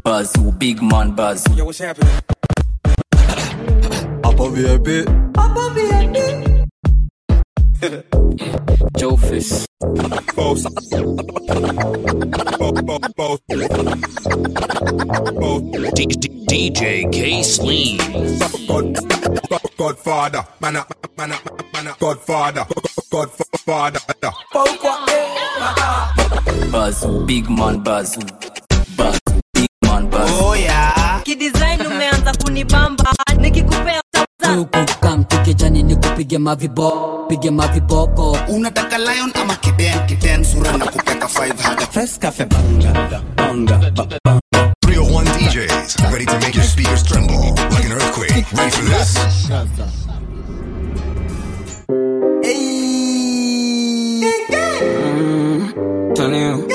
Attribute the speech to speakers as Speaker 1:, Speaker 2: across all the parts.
Speaker 1: Bazoo, big man Bazoo.
Speaker 2: Yo, what's happening?
Speaker 3: Upper VIP.
Speaker 2: Upper VIP.
Speaker 1: Joe Fish.
Speaker 2: Both. Both. Both. Both. Both.
Speaker 4: DJ K Sleen.
Speaker 2: God, God, Godfather, man up, man up, man up, Godfather, Godfather.
Speaker 1: Bazoo, big man Bazoo. Bazoo, big man Bazoo.
Speaker 5: Oh yeah.
Speaker 6: kidesign umeanza kunibamba nikikupea
Speaker 7: kamtukijani ni kupige mavibo pige maviboko
Speaker 5: unataka lion ama kiden kiden sura na kupeka 5 haga
Speaker 3: Fresh cafe banga. Banga. ba- banga.
Speaker 8: 301 DJs, ready to make your speakers tremble like an earthquake. Ready for this?
Speaker 9: Tony.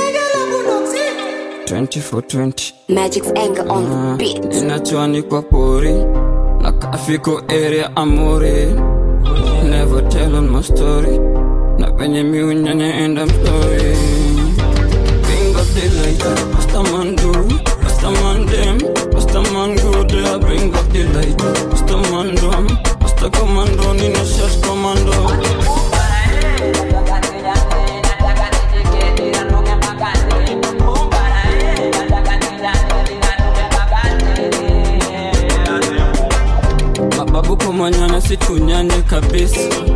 Speaker 9: 2420
Speaker 10: Magic's anger on the beat.
Speaker 9: inachoanikwa pori na kafiko area amori never tell on my story na penye miunyanya enda mstori King of the light, Rastaman do, Rastaman dem, Rastaman good, I bring up the light, Rastaman drum, Rasta commando, Nina shot commando. Mababu kumanyana situnyanye kabisa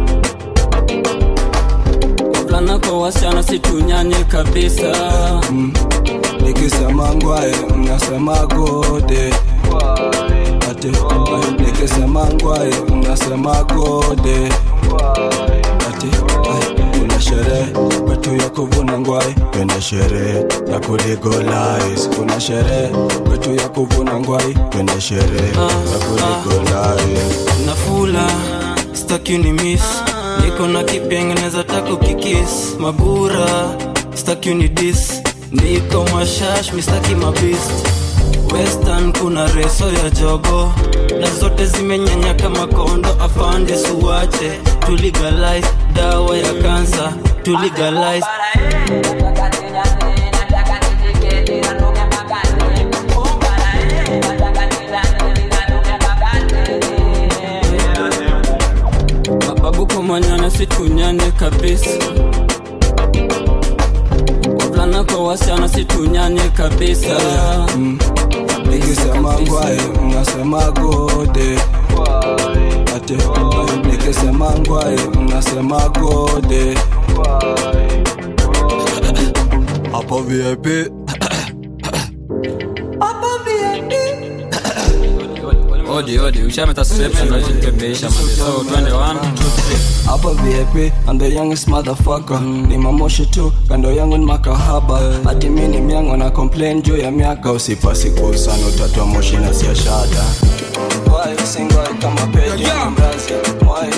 Speaker 9: wavulana kwa wasichana situnyanye kabisa
Speaker 3: Nikisema ngwae mnasema gode ati ai, nikisema ngwae mnasema gode ati ai, kuna sherehe kwetu ya kuvuna ngwae twende sherehe ya kuligolais kuna sherehe kwetu ya kuvuna ngwae twende sherehe ya kuligolais
Speaker 9: nafula staki ni miss niko na kipengeneza tako kikis magura staki ni dis niko mashash mistaki mabist western kuna reso ya jogo na zote zimenyanya kama kondo afande suwache tuligalize dawa ya kansa tuligalize mababu kumanyana situnyane kabisa wavulana kwa wasichana situnyane kabisa
Speaker 3: nikisema ngwae mnasema gode ati ai, nikisema ngwae mnasema gode hapo vip
Speaker 9: odi odi ushameta reception na jitepeisha mali so twende 1 2 3
Speaker 3: hapa vip and the youngest motherfucker ni mamoshi tu kando yangu ni makahaba hati mi ni myango na complain juu ya miaka usipasi kusana utatoa moshi na siashada Why singwai kama peji mrazi Why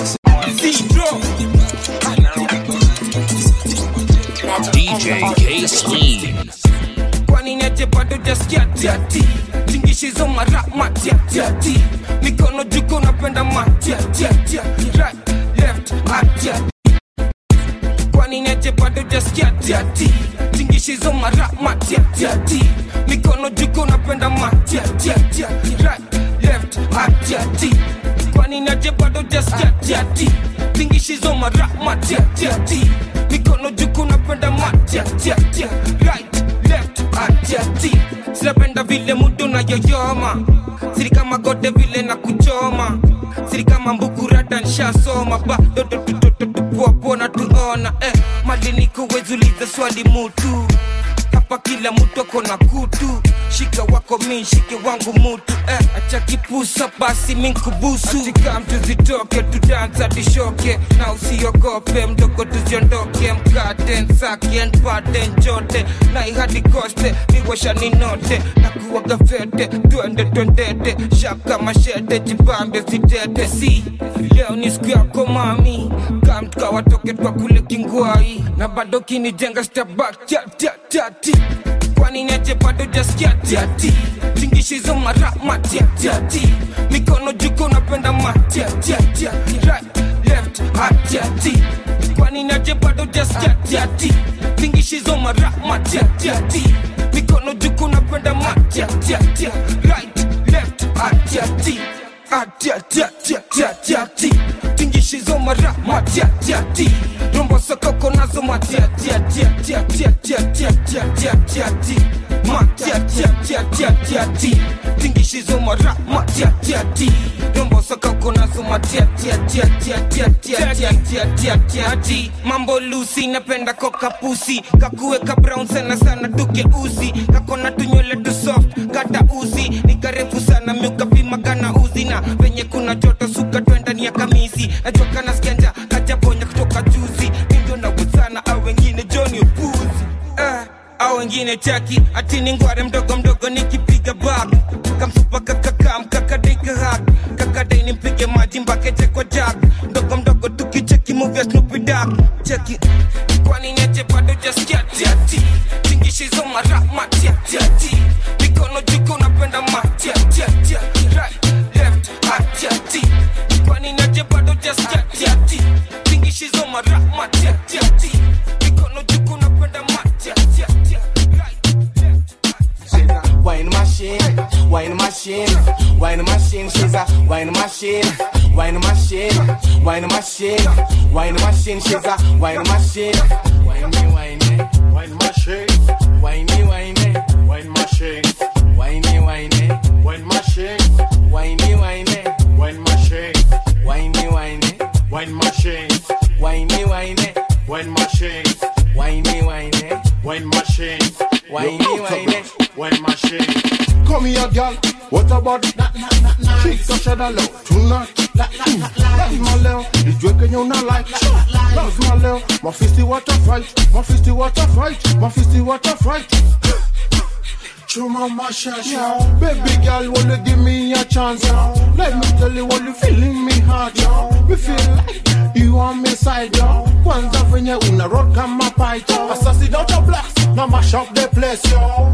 Speaker 4: DJ K Sleen.
Speaker 11: kwani niache bado jaskia tiati tingishizo mara matiatiati mikono juko napenda matiatiatia right left atia kwani niache bado jaskia tiati tingishizo mara matiatiati mikono juko napenda matiatiatia right left atiati kwani niache bado jaskia tiati tingishizo mara matiatiati mikono juko napenda matiatiatia right left atiati sinapenda vile mudu na yoyoma siri kama gode vile na kuchoma siri kama mbukurata nshasoma bado tupoapona tuona eh, mali nikuwezuliza swali mutu hapa kila mtu ako na kutu shika wako mi shike wangu mutu eh, acha kipusa basi minkubusu atika mtu zitoke tudansa tishoke na usiogope mdogo tuziondoke mkate nsake npate njote na ihadi koste miwasha ninote na kuwaga fete twende twendete shaka mashete jibambe sitete si leo ni siku yako mami kamtukawatoke twa kule kingwai na bado kinijenga stabak tati kwani neje bado jaskia tiati tingishizo mara matiatiati mikono juko napenda matiatiati right left atiati kwani neje bado jaskia tiati tingishizo mara matiatiati mikono juku napenda matiatiatia right left atiati atiatiatiatiatiati tingishizo mara matiatiati rombo sokoko nazo matiatiatiatiatiatiatiatiatiatiatiati matiatiatiatiatiati tingishizo mara matiatiati rombo sokoko nazo matiatiatiatiatiatiatiatiatiatiati mambo lusi napenda kokapusi kakuweka brown sana sana tukeuzi kakona tunywele tu soft kata uzi ni karefu sana miukapima kana uzi na venye kuna joto suka twendani ya kamisi najua kana skenda kajaponya kutoka juzi mindo na wuzana au wengine joni upuzi uh, au wengine chaki atini ngware mdogo mdogo nikipiga bak kamsupa kakakam kakadaikahak kakadai nimpige maji mbake kwa jak mdogo mdogo tukicheki movia snupidak cheki kwani nyeche bado jaskiatiati tingishizo mara matiatiati mikono juko napenda matiatiati right left atiati kwani nyeche bado jaskiatiati tingishizo mara matiatiati mikono juko napenda matiatiati
Speaker 12: Wine machine, wine machine, wine machine, she's a wine machine, wine machine, wine machine, wine machine, she's a wine machine. Wine me, wine me, wine machine, wine me, wine me, wine machine, wine me, wine me, wine machine, wine me, wine me, wine machine, wine me, wine me, wine machine, wine me, wine me, wine machine, wine me, wine me, wine machine, wine me, wine me.
Speaker 13: Wine machine. Come here, girl. What about Shika shada leo tonight. Mm, Lazima leo nijue kenye una like. Lazima leo mafisti wata fight, mafisti wata fight, mafisti wata fight. Chuma mashasha Baby girl, will you give me a chance? Let me tell you what you feeling me heart Me feel like you on me side yo. Kwanza venye una rock kama paito Assassin out your blocks, now mash up the place yo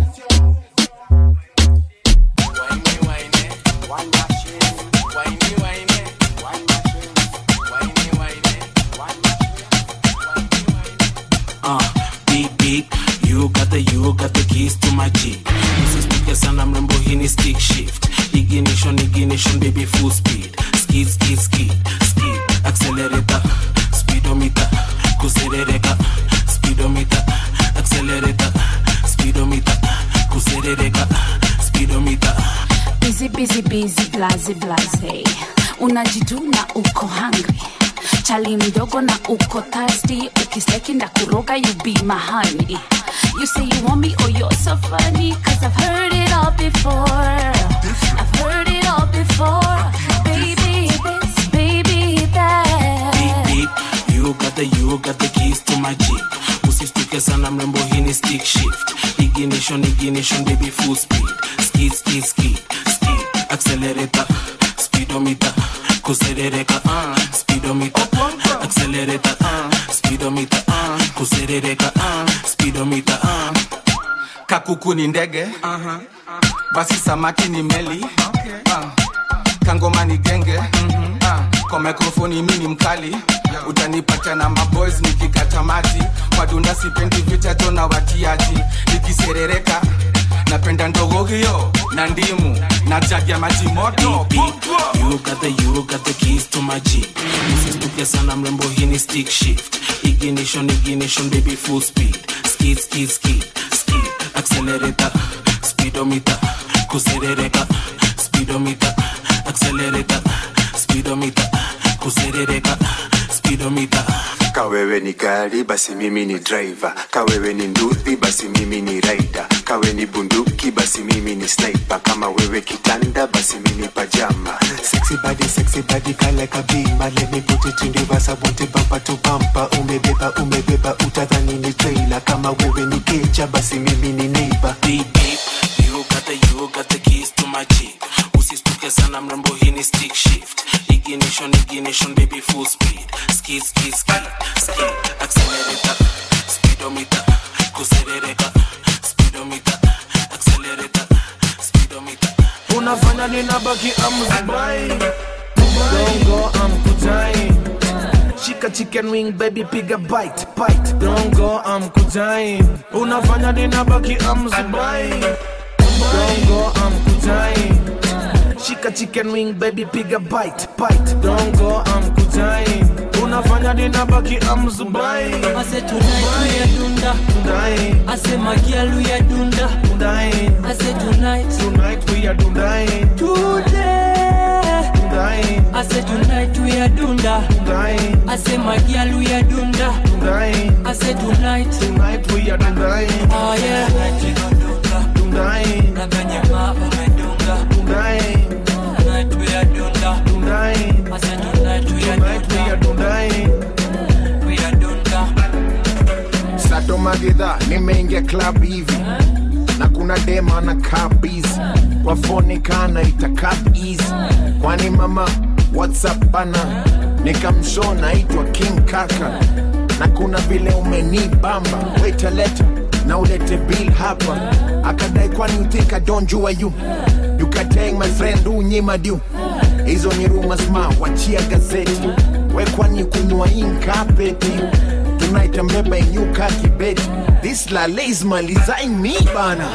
Speaker 14: uh, beep beep you got the you got the keys to my jeep msistuke sana mrembo hii ni stick shift ignition ignition baby full speed skid skid skid skid accelerator speedometer kuserereka speedometer accelerator speedometer kuserereka speedometer
Speaker 15: busy busy busy blaze blaze unajituna uko hungry chali mdogo na uko thirsty ukisteki nda kuroga you be my honey you say you want me oh you're so funny cause i've heard it all before i've heard it all before baby this baby that
Speaker 14: beep beep you got the you got the keys to my jeep usistuke sana mrembo hii ni stick shift ignition ignition baby full speed skid skid skid skid accelerator speedometer kuserereka uh, speedometer accelerator uh, speedometer uh, kuserereka uh, speedometer uh.
Speaker 16: kakuku ni ndege basi samaki ni meli Ah, kangoma ni genge Ah, kwa mikrofoni mi ni mkali utanipata na maboys nikikata maji madunda sipendi vita jona watiaji nikiserereka napenda ndogo hiyo na ndimu na jagi ya maji moto
Speaker 14: you got the you got the keys to my jeep usistuke sana mrembo hii ni stick shift ignition ignition baby full speed skid skid skid skid accelerator speedometer kuserereka speedometer accelerator speedometer kuserereka speedometer
Speaker 17: kawewe ni gari basi mimi ni driver kawewe ni nduthi basi mimi ni rider kawe ni bunduki basi mimi ni sniper kama wewe kitanda basi mimi pajama sexy body sexy body kala kabima let me put it in reverse I want it bumper to bumper umebeba umebeba utadhani ni trailer kama wewe ni kecha basi mimi ni neighbor
Speaker 14: beep beep you got the you got the keys to my jeep usistuke sana mrembo hii ni stick shift ignition ignition baby full speed skid skid skid skid accelerator speedometer kuserereka speedometer accelerator speedometer
Speaker 11: unafanya ninabaki amzibai gongo amkutai
Speaker 12: shika chicken wing baby piga bite bite don't go I'm kutai unafanya ninabaki amzubai don't go I'm kutai shika chicken wing baby piga bite bite don't go I'm kutai unafanya ninabaki amzubai
Speaker 18: ase tonight we are dunda
Speaker 12: Tonight.
Speaker 18: ase magialu ya dunda
Speaker 12: Tonight.
Speaker 18: ase tonight
Speaker 12: Tonight we are Tonight.
Speaker 18: today
Speaker 12: Tonight.
Speaker 18: ase tonight we are dunda
Speaker 12: Tonight.
Speaker 18: ase magialu ya dunda
Speaker 12: Tonight.
Speaker 18: ase tonight
Speaker 12: Tonight we are Tonight.
Speaker 18: oh yeah
Speaker 12: Tonight.
Speaker 18: na venye mama medunga
Speaker 12: Tonight.
Speaker 18: tonight we are dunda
Speaker 12: Tonight.
Speaker 18: ase tonight we are
Speaker 12: Tonight we are Tonight.
Speaker 18: we are dunda
Speaker 19: sato magedha nimeingia club hivi na kuna dema na kabizi wafonika naita cup easy kwani mama whatsapp bana nikamsho naitwa king kaka na kuna vile umenibamba weta leta na ulete bill hapa akadai kwani utika donjua you you can take my friend unyima du hizo ni rumors ma wachia gazeti we kwani kunywa inkapeti tunaita mbeba inyuka kibeti this lale is malizain me bana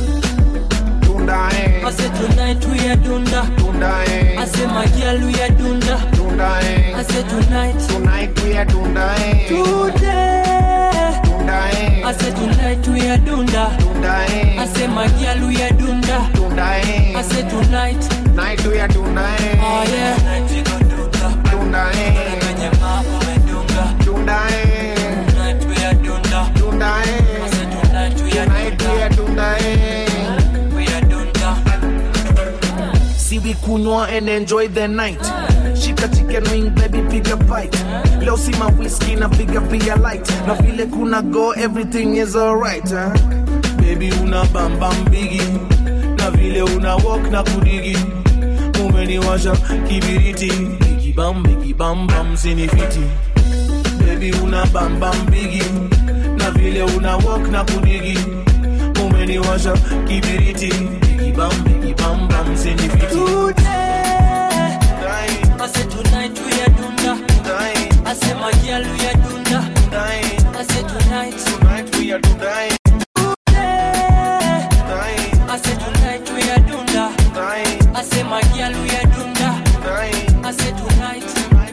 Speaker 19: tundae
Speaker 18: ase tonight we are dunda
Speaker 19: tundae
Speaker 18: ase magialu ya dunda
Speaker 19: tundae
Speaker 18: ase tonight
Speaker 19: tonight we are tundae
Speaker 18: today
Speaker 19: tundae
Speaker 18: ase tonight we are dunda
Speaker 19: tundae
Speaker 18: ase magialu ya dunda
Speaker 19: tundae
Speaker 18: ase tonight
Speaker 19: night we are tundae
Speaker 18: oh yeah
Speaker 19: tundae
Speaker 18: venye mama medunga
Speaker 19: tundae
Speaker 18: tonight we are dunda
Speaker 19: tundae
Speaker 18: ase tonight we are
Speaker 19: night we are tundae
Speaker 18: we are dunda
Speaker 12: See we kunywa and enjoy the night. Shika chicken wing baby piga bite. Leo si ma whiskey na piga beer light. Na vile kuna go everything is alright. Huh? Baby una bam bam bigi. Na vile una walk na kudigi. Umeniwasha kibiriti. Bigi bam bigi bam bam sinifiti. Baby una bam bam bigi. Na vile una walk na kudigi. Umeniwasha kibiriti. Bigi bam bigi bam bam sinifiti.
Speaker 18: today ase tonight we are dunda ase magialu ya dunda ase tonight
Speaker 12: Tonight we are tonight.
Speaker 18: today ase tonight we are dunda ase magialu ya dunda ase tonight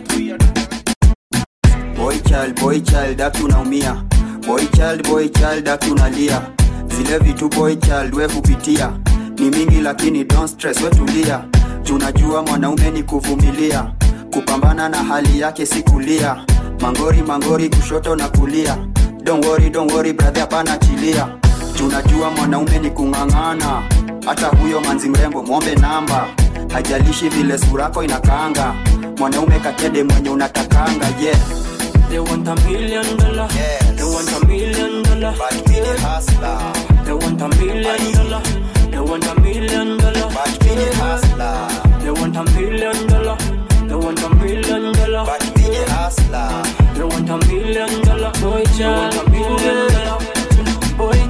Speaker 20: boy child boy child aki unaumia boy child boy child aki unalia zile vitu boy child we kupitia ni mingi lakini don't stress we tulia tunajua mwanaume ni kuvumilia kupambana na hali yake si kulia mangori mangori kushoto na kulia don't worry, don't worry brother hapana chilia tunajua mwanaume ni kung'ang'ana hata huyo manzi mrembo mwombe namba hajalishi vile surako inakaanga mwanaume katede mwenye unatakanga yeah
Speaker 18: They want a million dollar. They want a million dollar.
Speaker 20: But be the hustler.
Speaker 18: They want a million dollar. They want a million dollar.
Speaker 20: But be the hustler.
Speaker 18: They want a million dollar. They want a million dollar.
Speaker 20: But be the hustler.
Speaker 18: They want a million dollar. Boy child, a million dollar. Boy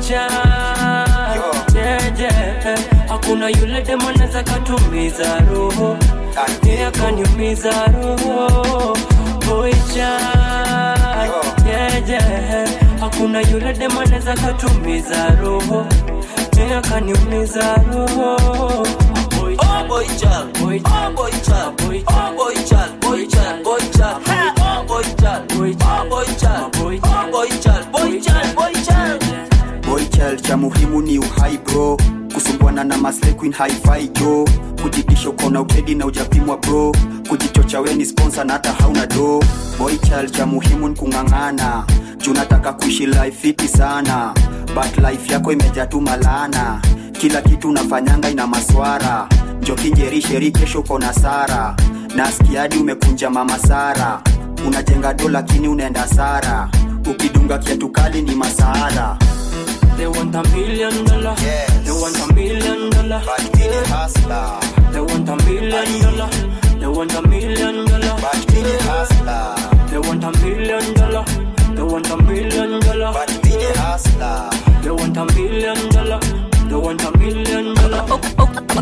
Speaker 18: child. Yeah, yeah. Hakuna yule demo anaweza katumiza roho. Yeye akaniumiza roho. Boy child. Yeah, yeah. Hakuna yule demo anaweza katumiza roho. Yeye akaniumiza roho. Boy
Speaker 21: Oh boy child,
Speaker 18: Boy
Speaker 21: oh boy child,
Speaker 18: Boy
Speaker 21: oh boy child, boy child, boy child, oh boy child,
Speaker 18: Boy
Speaker 21: oh boy child,
Speaker 18: Boy
Speaker 21: oh boy child, boy child, boy child.
Speaker 20: boy child cha muhimu ni uhai bro kusumbuana na masle queen hi-fi jo kujitisha uko na ukedi na ujapimwa bro kujichocha we ni sponsor na hata hauna do boy child cha muhimu ni kung'ang'ana juu nataka kuishi life fiti sana but life yako imejaa tu malana kila kitu unafanyanga ina maswara njokinjerisheri kesho uko na sara naskiadi umekunja mama sara unajenga do lakini unaenda sara ukidunga kiatu kali ni masaara
Speaker 18: They want a million dollar.
Speaker 20: Yes.
Speaker 18: They want a million dollar.
Speaker 20: But be the hustler.
Speaker 18: They want a million dollar. They want a million dollar.
Speaker 20: But be the hustler.
Speaker 18: They want a million dollar. They want a million dollar.
Speaker 20: But be the hustler.
Speaker 18: They want a million dollar. They want a million dollar.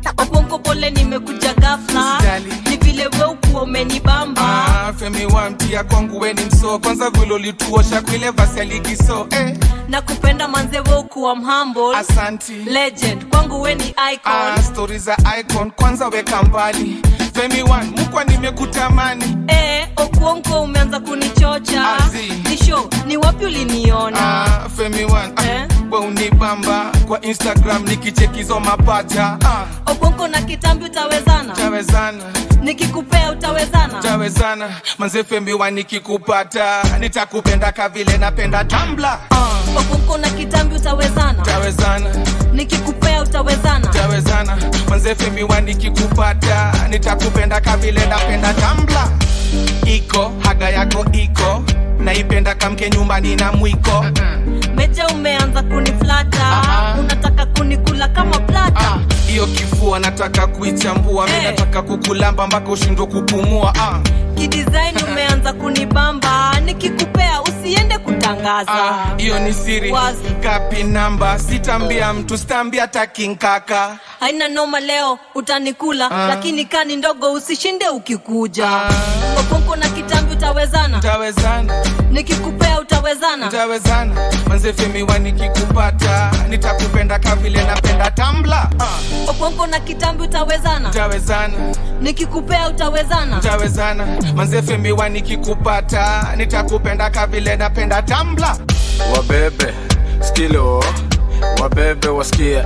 Speaker 6: okonko pole nimekuja gafla
Speaker 16: Usijali.
Speaker 6: ni vile we ukuwa umenibamba
Speaker 16: Ah, femi wa mti kuingia kwangu weni msoo kwanza vile ulituosha kwile vasi ya ligi so eh.
Speaker 6: na kupenda manzevo kuwa mhumble
Speaker 16: asanti
Speaker 6: legend kwangu we ni icon
Speaker 16: ah, stori za icon kwanza weka mbali femi one mukwa nimekutamani
Speaker 6: eh, okuonko umeanza kunichocha
Speaker 16: Azi.
Speaker 6: ni show ni wapi uliniona
Speaker 16: ah, femi one ah, we unibamba kwa instagram nikichekizo mapaja ah,
Speaker 6: okuonko na kitambi utawezana
Speaker 16: tawezana
Speaker 6: nikikupea utawezana
Speaker 16: tawezana manze femi one nikikupata nitakupenda kavile napenda tambla ah,
Speaker 6: okuonko na kitambi utawezana
Speaker 16: tawezana
Speaker 6: nikikupea utawezana
Speaker 16: tawezana manze femi one nikikupata nitakupenda kavile napenda tambla iko haga yako iko naipenda kamke nyumbani na mwiko
Speaker 6: meja umeanza kuniflata unataka kunikula kama plata
Speaker 16: hiyo kifua nataka kuichambua mi nataka kukulamba mpaka ushindwe kupumua ah.
Speaker 6: kidesign umeanza kunibamba nikikupea usiende kutangaza
Speaker 16: Ah, hiyo ni siri
Speaker 6: Wazi.
Speaker 16: kapi namba sitambia mtu sitambia takinkaka
Speaker 6: haina noma leo utanikula lakini kani ndogo usishinde ukikuja okonko na kitambi utawezana
Speaker 16: tawezana
Speaker 6: nikikupea utawezana
Speaker 16: tawezana manze femiwa nikikupata nitakupenda kavile napenda tambla ah.
Speaker 6: okonko na kitambi utawezana
Speaker 16: tawezana
Speaker 6: nikikupea utawezana
Speaker 16: tawezana manze femiwa nikikupata nitakupenda kavile napenda tambla
Speaker 2: wabebe skilo wabebe wasikie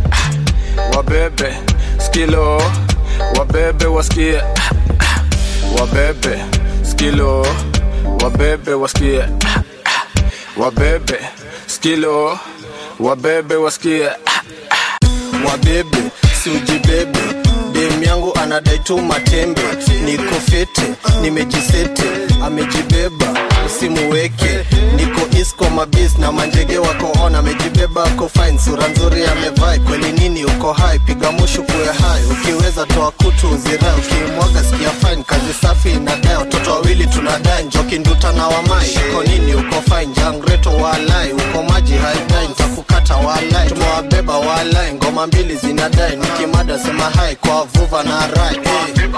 Speaker 2: wabebe skilo wabebe wasikie wabebe skilo wabebe wasikie wabebe skilo wabebe wasikie
Speaker 22: wabebe si ujibebe dem yangu anadai tu matembe niko fete nimejisete amejibeba usimuweke niko isko mabis na manjege wako on amejibeba ako fine sura nzuri amevai kweli nini uko hai piga mushu kuwe hai ukiweza toa kutu uzirai ukimwaga sikia fine kazi safi inadai watoto wawili tunadai njoki nduta na wamai uko nini uko fine jangreto walai uko maji haidai ntakukata walai tumewabeba walai ngoma mbili zinadai nikimada sema hai kwa vuva na rai hey.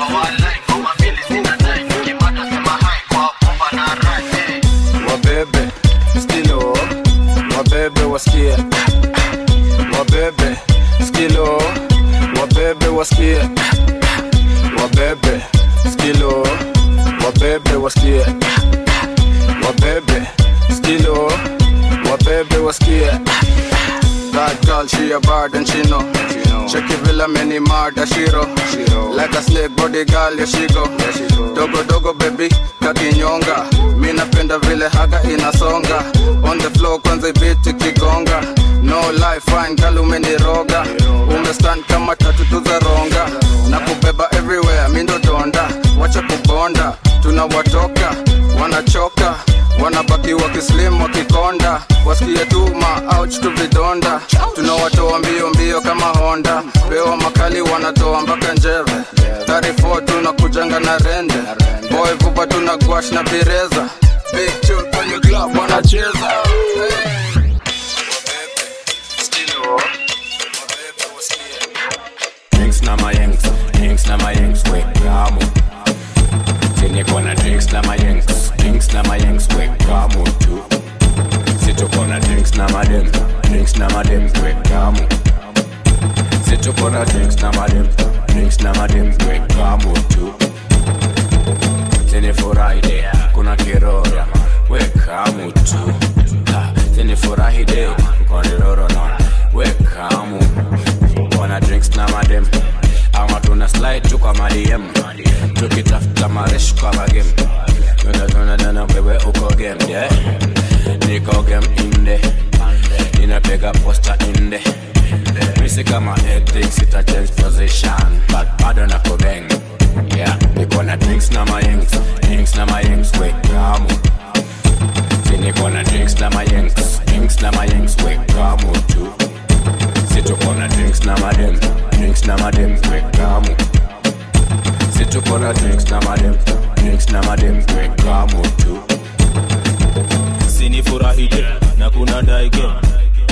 Speaker 2: wabebe skilo wabebe wasikie wabebe skilo wabebe wasikie wabebe skilo wabebe wasikie wabebe skilo wabebe wasikie That girl, she a bad and she know. Check it, Villa, many murder, she roll. Like a snake body girl, yeah she go. Dogo dogo baby, kakinyonga. Mi napenda vile haga inasonga. On the floor kwanza ibiti kigonga. No life, fine girl umeniroga. Umestand kama tatu tuzaronga. Na kubeba everywhere, mi ndo donda. Wacha kubonda, tunawatoka, wanachoka wanabaki wakislim wakikonda wasikie tuma ouch tu vidonda tunawatoa mbio mbio kama honda pewa makali wanatoa mpaka njeve 34 tunakujanga na rende boy vupa tuna gwash na pireza big tune kwenye club wanacheza hey.
Speaker 23: drinks na mayengs drinks na mayengs we kamu siniko na drinks na mayengs drinks na mayengs we kamu tu situko na drinks na madem drinks na madem we kamu situko na drinks na madem drinks na madem we kamu tu sinifurahi de kuna kirora we kamu tu Ha, sinifurahi de koniroro na we kamu wana drinks na madem ama tuna slide tu kwa madiem tukitafuta maresh kwa magem tunatunadana wewe uko game yeah. niko game inde ninapiga posta inde misi kama ethics ita change position but bado nako bang yeah. niko na drinks na mayengs drinks na mayengs we kamu si niko na drinks na mayengs drinks na mayengs we kamu tu situko na drinks na madem drinks na madem we kamu situko na drinks na madem drinks na madem we kamu tu
Speaker 24: sinifurahije na kuna daige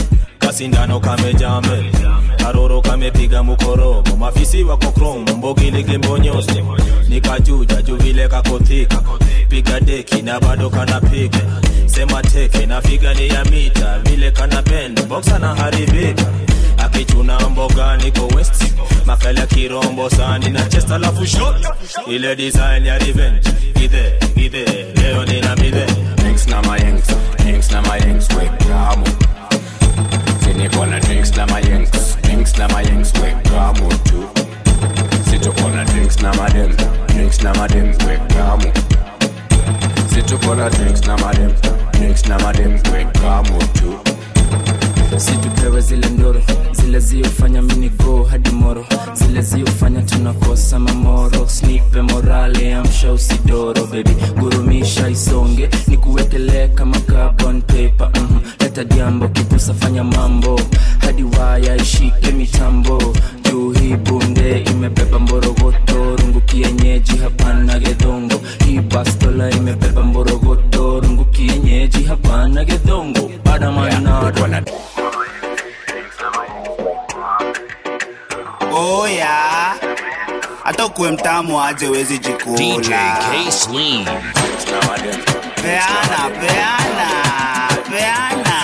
Speaker 1: kasindano kamejaa mbele karoro kamepiga mukorogo mafisi wako krom mbogiligimbonyosi nikajuja juu vile kakothika piga deki na bado kanapiga sema teke na figa ni ya mita vile kana bend boxa na haribika akichuna mboga niko west makala kirombo sani na chest alafu shot ile design ya revenge githe githe leo nina midhe
Speaker 23: drinks na mayengs drinks na mayengs wekamu sinikona drinks na mayengs drinks na mayengs wekamu tu situkona drinks na madem drinks na madem wekamu situkona drinks na madem drinks na madem wekamu tu
Speaker 5: situpewe zile ndoro zile ziofanya minigo hadi moro zile ziofanya tunakosa mamoro snipe morale amsha usidoro bebi gurumisha isonge ni kuwekelee kama carbon paper mm leta jambo kipusa fanya mambo hadi waya ishike mitambo juu hii bunde imebeba mborogoto rungu kienyeji hapana gedhongo hii bastola imebeba mborogoto rungu kienyeji hapana gedhongo badamanado
Speaker 7: oya hata ukuwe mtamu aje wezi
Speaker 4: DJ
Speaker 7: jikula
Speaker 4: K Sleen.
Speaker 7: peana peana peana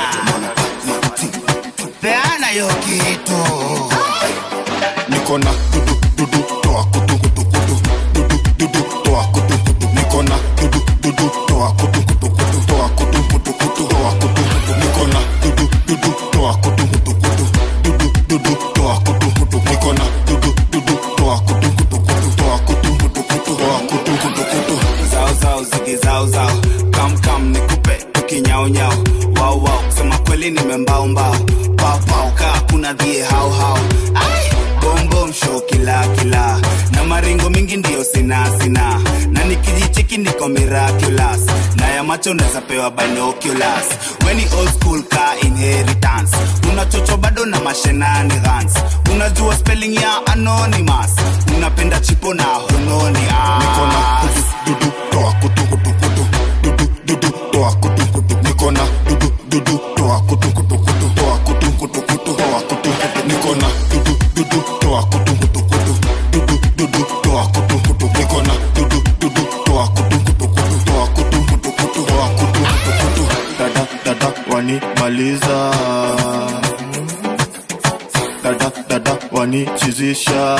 Speaker 7: peana yo kitu
Speaker 13: niko na dudu dudu toa kutu kutu kutu dudu dudu toa kutu kutu niko na dudu dudu toa kutu kutu kutu toa kutu kutu kutu toa kutu kutu niko na dudu dudu toa kutu kutu kutu dudu dudu toa kutu kutu niko na dudu dudu toa kutu kutu kutu toa kutu kutu kutu toa kutu kutu kutu
Speaker 7: zao zao zigi zao zao kam kam nikupe tukinyao nyao wao wao kusema kweli nimembao mbao pao pao kaa kuna dhie hao hao Ai, bom bom show kila kila na maringo mingi ndio sina sina na nikijicheki niko miraculous na ya macho naweza pewa binoculars weni old school ka inheritance unachocho bado na mashenanigans unajua spelling ya anonymous unapenda chipo na hunoni
Speaker 13: niko na dudu dudu toa kutu kutu kutu dudu dudu toa kutu kutu niko na dudu dudu toa kutu kutu kutu toa kutu kutu kutu toa kutu kutu niko na dudu dudu toa kutu kutu kutu dudu dudu toa kutu kutu niko na dudu dudu toa kutu kutu kutu toa kutu kutu kutu toa kutu kutu kutu dada dada wanimaliza dada dada wanichizisha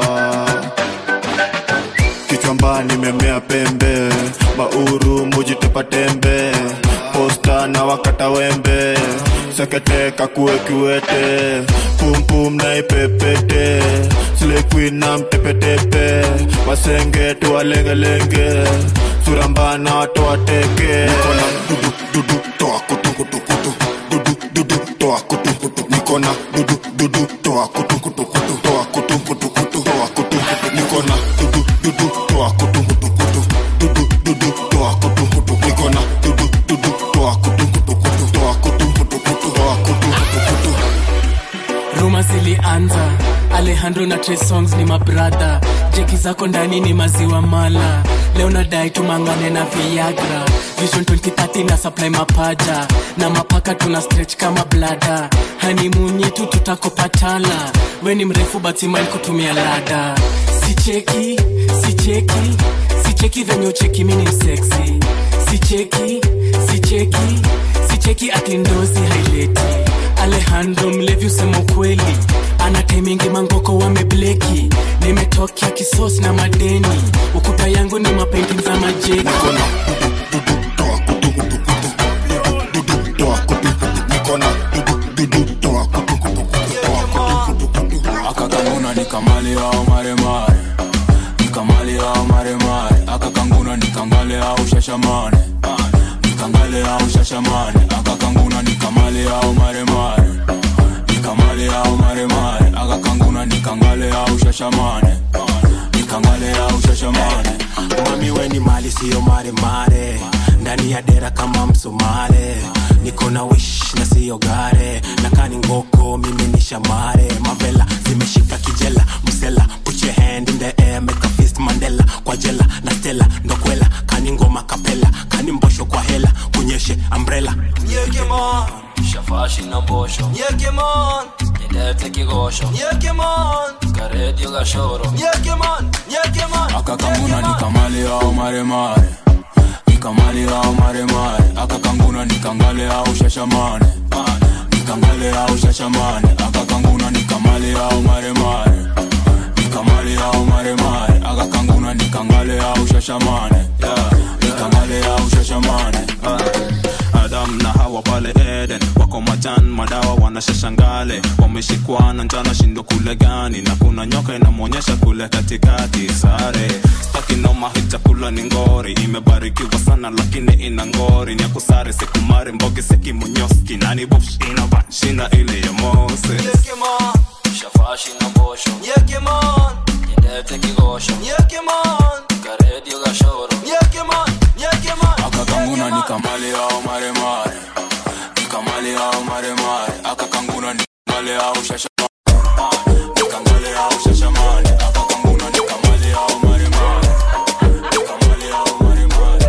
Speaker 13: kichwamba nimemea pembe mauru mujitepa tembe posta na wakata wembe sekete kakue kiwete pumpum na ipepete slequin na mtepetepe wasenge tuwalengelenge surambana watoateke dudu dudu toa kutu kutu kutu dudu dudu toa kutu kutu nikona dudu dudu toa kutu kutu kutu toa kutu kutu kutu toa kutu kutu nikona dudu dudu toa kutu kutu kutu dudu dudu toa kutu kutu nikona dudu dudu toa kutu kutu kutu toa kutu kutu kutu toa kutu kutu kutu
Speaker 14: ruma zilianza alejandro na Trey songs ni mabradha jeki zako ndani ni maziwa mala leo nadai tumangane na viagra vision 2030 na supply mapaja na mapaka tuna stretch kama blada hanimunyi tu tutakopatala we ni mrefu batimal kutumia lada sicheki sicheki sicheki venye ucheki mini mseksi sicheki sicheki sicheki atindozi haileti alejandro mlevi usema ukweli ana taimingi mangoko wamebleki nimetokea kisos na madeni ukuta yangu ni mapendi za majeni
Speaker 13: toa kutu kutu nikona dudu dudu toa kutu kutu kutu toa kutu kutu kutu
Speaker 23: akakanguna nikamale au maremare nikamale au maremare akakanguna nikangale au shashamane nikangale au shashamane akakanguna nikamale au maremare nikamale au maremare akakanguna nikangale au shashamane nikangale au shashamane
Speaker 24: mami weni mali siyo maremare ndani ya dera kama msomale niko na wish na siyo gare nakani ngoko mimi ni shamare mavela zimeshika kijela msela put your hand in the air make a fist mandela kwa jela na stela ndokwela kani ngoma kapela kani mbosho kwa hela kunyeshe umbrella
Speaker 5: shafashi na mbosho
Speaker 21: Nyekemon,
Speaker 5: nilete kigosho
Speaker 21: Nyekemon,
Speaker 5: karedio gashoro
Speaker 21: Nyekemon, Nyekemon.
Speaker 24: akakanguna nikamale au maremare nikamale au maremare akakanguna nikangale au shashamane nikangale au shashamane akakanguna nikamale au maremare nikamale au maremare akakanguna nikangale au shashamane nikangale au shashamane
Speaker 3: adam na hawa pale eden wako majan madawa wanashashangale wameshikwana njana shindo kule gani na kuna nyoka inamwonyesha kule katikati sare stakinoma hii chakula ni ngori imebarikiwa sana lakini ina ngori nyakusare sikumari mbogi sekimonyoski nani bofshina banshina ile ya mose
Speaker 21: Nyekemon,
Speaker 5: shafashi na mbosho
Speaker 21: Nyekemon,
Speaker 5: nilete kigosho
Speaker 21: Nyekemon,
Speaker 5: karedio gashoro
Speaker 21: Nyekemon, Nyekemon.
Speaker 24: akakanguna nikamale au maremare nikamale au maremare akakanguna nikangale au shashamane nikangale au shashamane akakanguna nikamale au maremare nikamale au maremare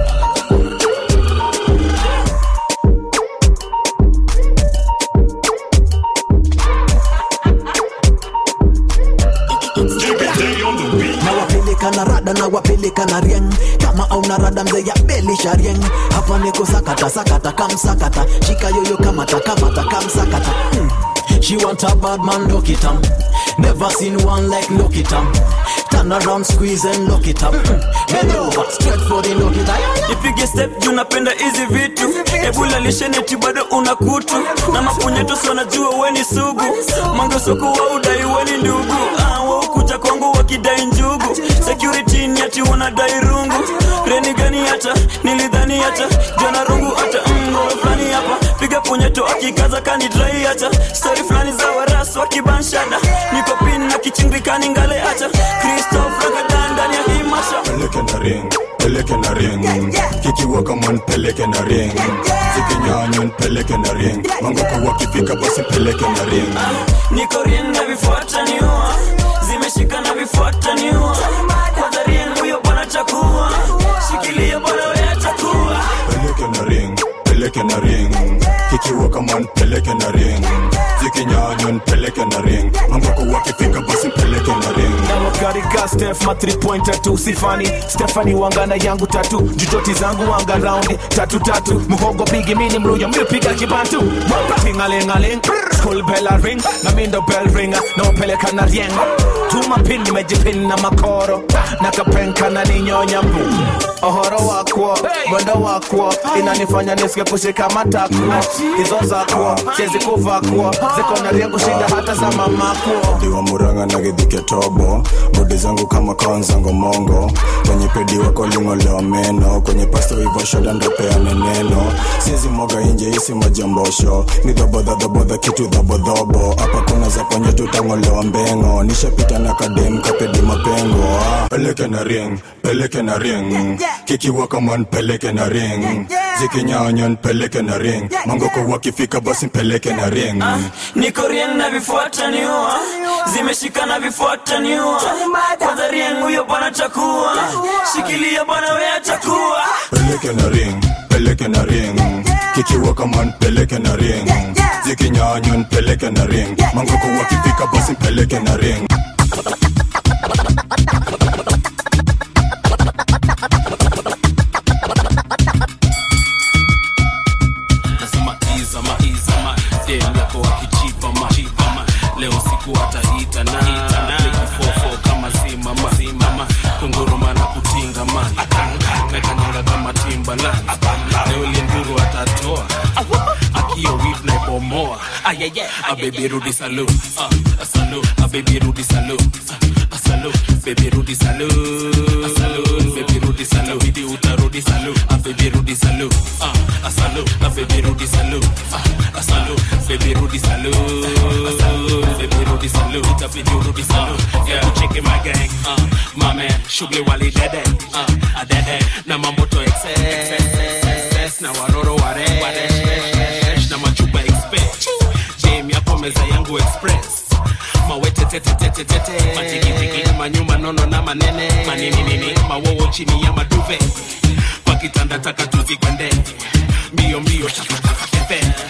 Speaker 8: nawapeleka na rada nawapeleka na rieng kama auna rada mzee ya belisha rieng hapa niko sakata sakata kamsakata shika yoyo kamata kamata kamsakata hmm. She want a bad man, lock it up. Never seen one like lock it up. Turn around, squeeze and lock it up. Bend over, straight for the lock it up.
Speaker 9: ipige step juu napenda hizi vitu ebula lisheneti bado una kutu na mapunyetos wanajua weni sugu mangesoko wa udai weni ndugu ah, waukuja kwangu wakidai njugu security ni ati wanadai rungu reni gani hata nilidhani hata jana rungu hata mngoro fulani hapa piga punyeto akikaza kanidrai hata stori fulani za waras wakibanshada niko pin na kichingikani ngale hata kristof ragadan ndani ya hii masha
Speaker 10: peleke na ring peleke na ring kikiwa kama nipeleke na ring zikinyanya nipeleke na ring mangoko wakifika basi peleke na ring
Speaker 9: niko rien na vifuata niua zimeshika na vifuata niua kwanza rien huyo bwana chakua shikilia bwana wewe chakua
Speaker 10: peleke na ring peleke na ring kikiwa kama nipeleke na ring zikinyanya nipeleke na ring mangoko wakifika basi peleke na ring
Speaker 25: nawakarika stef ma 3 point tatu sifani stefani wangana yangu tatu jujoti zangu wanga raundi tatu tatu muhogo pigi mini mluyo mipiga kibantu tingalingaling school bell a ring na mindo bell ringa naopeleka na rieng tuma pin nimejipin na makoro nakapenka na ninyonya mbu ohoro wakwo mwendo wakwo inanifanya nisike kushika matakwo hizo zakwo chezi kuvakwo ziko na rieng kushinda hata za mamakwo
Speaker 10: diwa muranga na githike tobo bodi zangu kama kawanzango mongo kwenye pedi wako lingolewa meno kwenye pasto ivo shoda ndopeane neno siezi moga inje isi majambosho ni dhobodhadhobodha kitu dhobodhobo hapa kuna za ponye tutang'olewa mbengo nishapita na kadem kapedi mapengo ah. peleke na ring peleke na ring kikiwa kama npeleke na ring zikinyanya npeleke na ring mangoko wakifika basi mpeleke na ring
Speaker 9: niko rien na vifuata niua zimeshika na vifuata niua kwanza rien huyo bwana chakua shikilia bwana wewe chakua
Speaker 10: peleke na ring peleke na ring kikiwa kama npeleke na ring zikinyanya npeleke na ring mangoko wakifika basi mpeleke na ring
Speaker 14: nasema izama izama dem yako wakichipa ma chipa ma leo siku atahita na fofo kama zimama zimama kunguruma na kutinga ma mekanyanga kama timba na leo lienduru atatoa akio wif na ibomoa abebi rudi salu uh, salu abebi rudi salu uh, salu bebi rudi salu uh, salu bebi rudi salu bidi utarudi salu abebi rudi salu uh, salu abebi rudi salu uh, salu bebi rudi salu uh, salu bebi rudi salu itabidi urudi salu yeah checking my gang uh, my man shughuli wali dede uh, adede na mambo to excess na waroro ware na machupa expect jam yapo meza yangu express mawetetetetetete matikitiki manyuma nono na manene maninini mawowo chini ya maduve kwa kitanda taka tuzikwende mbio mbio shafashafakete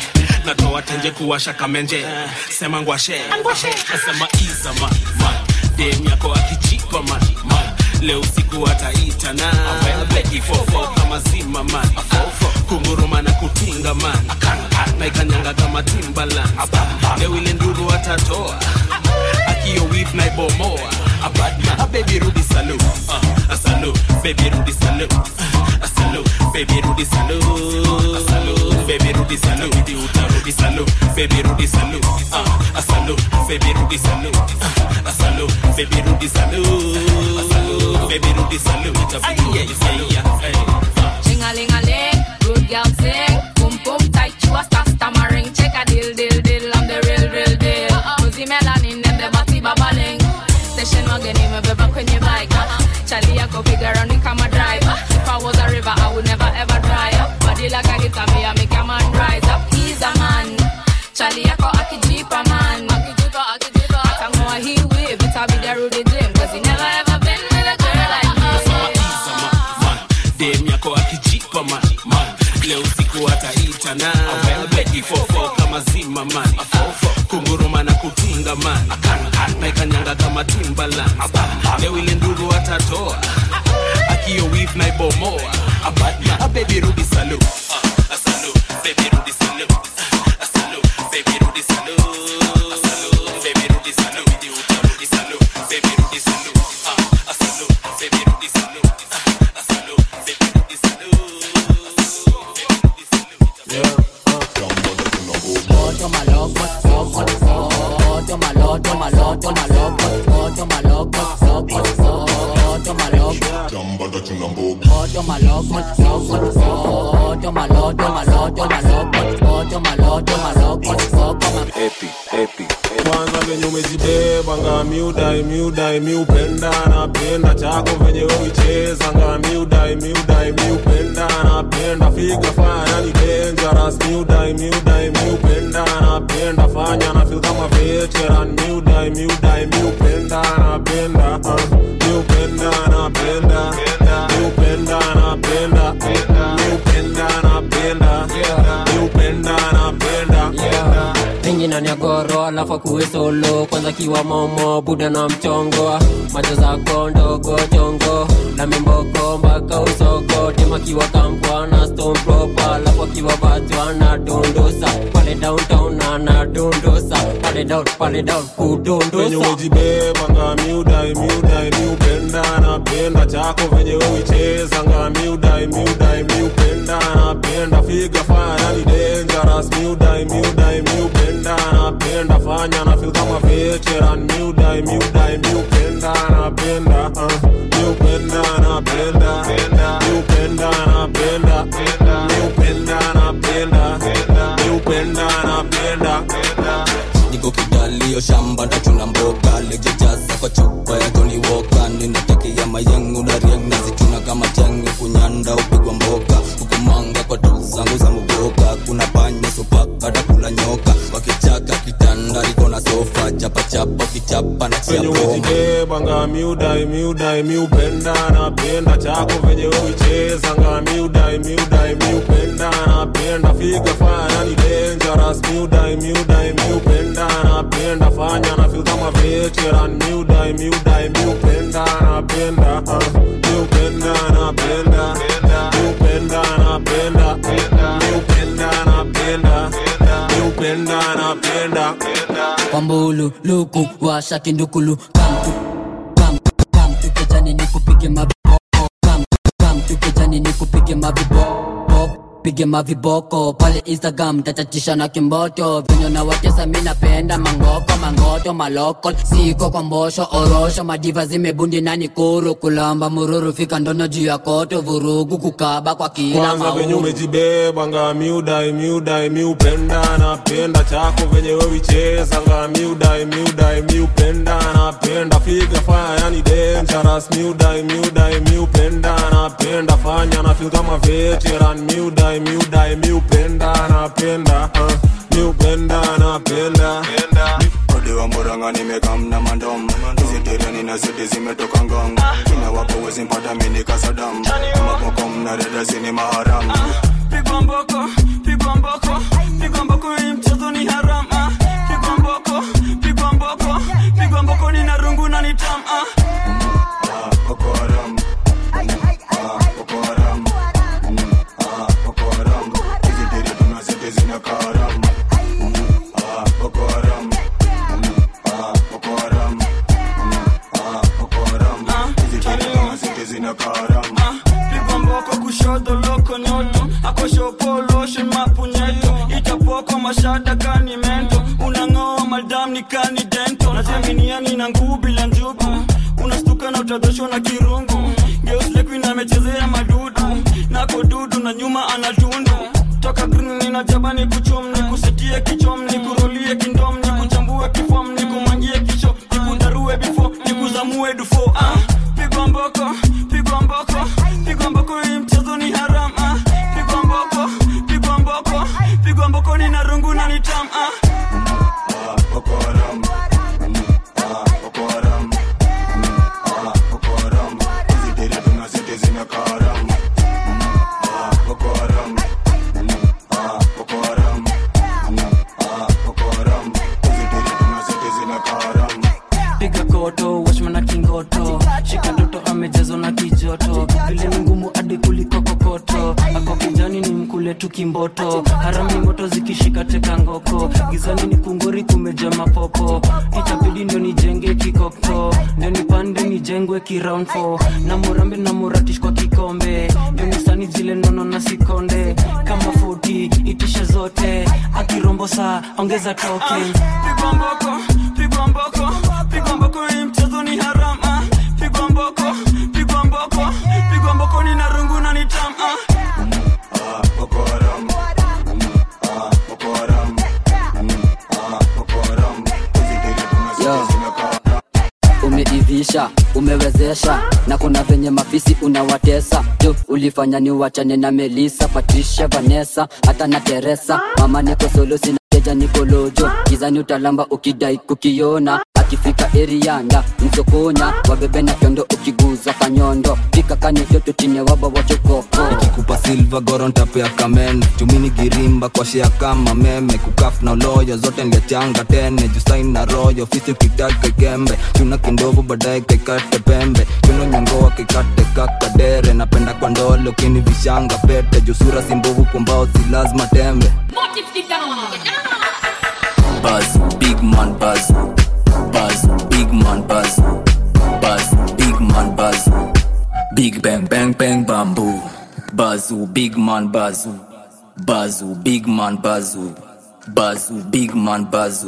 Speaker 14: natoa tenje kuwasha kamenje sema ngwashe nasema iza man man dem yako akichipa man man leo usiku ataita na beki fofo kama zima man kunguruma na kutinga man na ikanyanga kama timbaland leo ile nduru atatoa akio wif na ibomoa abadma a baby rudi salu uh, a salu baby rudi salu uh, a salu baby rudi salu a salu baby rudi salu idi utarudi salu baby rudi salu uh, a salu baby rudi salu uh, a salu baby rudi salu a salu baby rudi salu itabidi rudi salu
Speaker 11: Ling-a-ling-a-ling, good girl sing. Boom boom tight, you a star stammering. Check a deal, deal, deal, I'm the real, real deal. Cozy melanin and the body babbling. Station wagon in my beba kwenye bike. Charlie I go bigger on the camera drive. If I was a river, I would never ever dry up. Body like a guitar, me I make a man rise up. He's a man. Charlie I go akijipa man. Akijipa, akijipa. Atangoa he wave, it a be the Rudy Jim. Cause he never ever been with a girl like me.
Speaker 14: dem yako akijipa man man leo usiku ataita na beki fofo kama zima man kunguruma na kutinga man na ikanyanga kama timbaland leo ile nduru atatoa akio wif na ibomoa abadma a baby rudi salu uh, a salu baby rudi salu uh, a salu baby rudi salu a salu baby rudi salu idi utarudi salu baby rudi salu uh, a salu baby rudi salu uh, a salu baby rudi salu
Speaker 25: Epi, epi, kwanza venye umejibeba nga miudai miudai miupenda napenda chako venye uicheza nga miudai miudai miupenda napenda figa fanya ni dangerous miudai miudai miupenda napenda fanya na feel kama veteran miudai miudai miupenda napenda uh, miupenda napenda miupenda napenda miupenda napenda miupenda napenda
Speaker 12: Pingi ndani ya goro alafu akuwe solo kwanza kiwa momo buda na mchongo macho zako ndogo chongo na mimboko mpaka usoko tema kiwa kampwa na stone proper alafu akiwa vatu anadondosa pale downtown anadondosa pale down pale down
Speaker 25: venye
Speaker 12: kudondosa
Speaker 25: umejibeba nga miudai miudai miupenda napenda chako venye uicheza nga miudai miudai miupenda napenda figa fanya ni dangerous miudai miudai miupenda napenda fanya na feel kama veteran miudai miudai miupenda napenda uh, miupenda napenda miupenda napenda miupenda napenda miupenda napenda
Speaker 15: niko kidalio shamba ndachuna mboga lejejaza kwa chupa ya Johnny Walker ninatakia mayengu na rieng nazituna kama changi kunyanda upigwa mboga hukumanga kwa tu zangu za muboga kuna panya sopaka takula nyoka wakichaka kitanda liko na sofa chapachapa ukichapa na chia
Speaker 25: venye
Speaker 15: bomba
Speaker 25: umejibeba nga miudai miudai miupenda napenda chako venye uicheza nga miudai miudai miupenda napenda figa fanya ni dangerous miudai miudai miupenda napenda fanya na feel kama veteran miudai miudai miupenda napenda uh, miupenda napenda miupenda napenda miupenda napenda miupenda napenda
Speaker 12: kwambulu luku washa kindukulu kamtu kam kamtu kejani nikupige mabiboko kam kamtu kejani nikupige mabiboko pige maviboko pale instagram tatatisha na kimboto venye na watesa mi napenda mangoko mangoto maloko siko kwa mbosho orosho madiva zimebundi na nikuru kulamba mururu fika ndono juu ya koto vurugu kukaba kwa kila
Speaker 25: kwanza venye
Speaker 12: mauru
Speaker 25: umejibeba nga miudai miudai miupenda napenda chako venye wewicheza nga miudai miudai miupenda napenda figa fanya ni dangerous miudai miudai miupenda napenda fanya na feel kama veteran miudai miudai miupenda napenda uh, miupenda napenda
Speaker 10: Odewa moranga nimekamna mandom hizi tereni na zote zimetoka ngong kina wapo wezi mpata mini kasadam kama pokom na reda zini maharam
Speaker 9: pigwa mboko pigwa mboko pigwa mboko hii mchezo ni harama pigwa mboko pigwa mboko pigwa mboko ni na rungu na ni tam ah. pigwa mboko kushoto loko nyoto akoshopoloshe mapunyeto itapoko mashada kani mento unang'oa madam ni kani dento najaminiani na nguu bila njubu unastuka na utadhoshwa na kirungu geuslekuina amechezea madudu nako dudu na nyuma anatundu toka green nina jabani kuchum ni kusetie kichom ni kurolie kindom ni kuchambue kifom ni kumangie kisho ni kudarue bifo ni kuzamue dufo ah. pigwa mboko pigwa mboko pigwa mboko hii mchezo ni haram ah. pigwa mboko pigwa mboko pigwa mboko ni na rungu na ni tam ah.
Speaker 5: piga koto washmana kingoto shika toto amejazwa na kijoto vile ni ngumu hadi kuliko kokoto ako kijani ni mkule tu kimboto harami moto zikishika teka ngoko gizani ni kungori kumeja mapopo itabidi ndio nijenge kikokto ndio nipande nijengwe kiround four. na murambe na muratish kwa kikombe ndio nisani zile nono na sikonde kama 40 itishe zote akirombo saa ongeza token
Speaker 9: pigwa mboko pigwa mboko pigwa mboko hii mchezo ni haram ah. pigwa mboko pigwa mboko pigwa mboko ni na rungu na ni tam ah.
Speaker 12: Yo. umeivisha umewezesha na kuna venye mafisi unawatesa jo ulifanya ni wachane na melisa patricia vanessa hata na teresa mama niko solo sina teja nikolojo gizani utalamba ukidai kukiona akifika erianda msokonya wabebe na kiondo ukiguza kanyondo fika kanitoto chine waba wachokoko
Speaker 15: ikikupa silva gorontape ya kamene chumini girimba kwa shea kama meme kukaf na uloyo zote nliachanga tene jusain na royo fisi ukitaka ikembe chuna kindovu baadaye kaikate pembe chuno nyongoa kikate kakadere napenda kwa ndole ukini vishanga pete jusura simbovu kumbao si lazima tembe
Speaker 6: Buzz, big man buzz. Buzz, big man buzz. Buzz, big man buzz. Big bang bang bang bamboo. Buzz, big man buzz. Buzz, big man buzz. Buzz, big man buzz.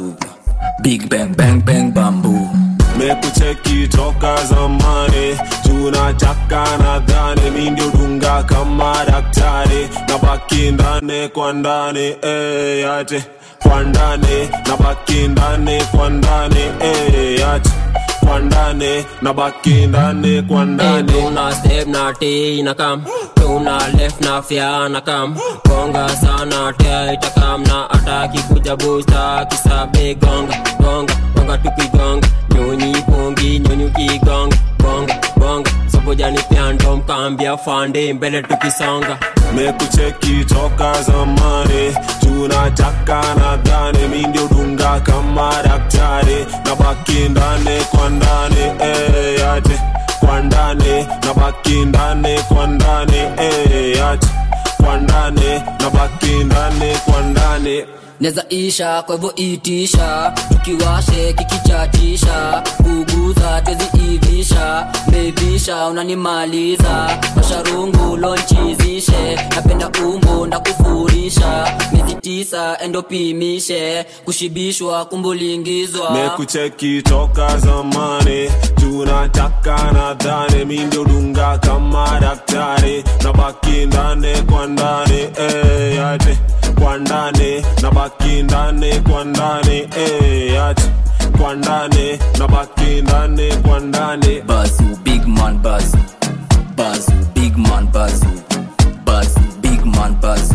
Speaker 6: Big bang bang bang bamboo.
Speaker 3: mekucheki toka zamani tunataka nadhani mi ndio dunga kama daktari na baki ndani kwa ndani eh, yate kwa ndani na baki ndani kwa ndani eh, yate kwa ndani na baki ndani kwa ndani
Speaker 17: tuna step na t na kam tuna left na fya na kam gonga sana tea itakam na ataki kuja busta kisabe gonga gonga gonga tukigonga nyonyi pongi nyonyi ukigonga bonga bonga sobojani pyando mkambia fande mbele tukisonga
Speaker 3: mekucheki toka zamani tunataka nadhani mi ndio dunga kama daktari na baki ndani kwa ndani eh, yate kwa ndani na baki ndani kwa ndani eh, yate kwa ndani na baki ndani kwa ndani
Speaker 12: neza isha kwa hivyo itisha tukiwashe kikichatisha kuguza tweziivisha mevisha unanimaliza masharungu lonchizishe napenda umbo ndakufurisha miezi tisa endopimishe kushibishwa kumbulingizwa
Speaker 3: mekucheki toka zamani tunataka nadhani mi ndio dunga kama daktari na baki ndani kwa ndani eh, yate kwa ndani na baki ndani kwa ndani eh, yate kwa ndani na baki ndani kwa ndani
Speaker 6: Buzz, big man buzz. Buzz, big man buzz. Buzz, big man buzz.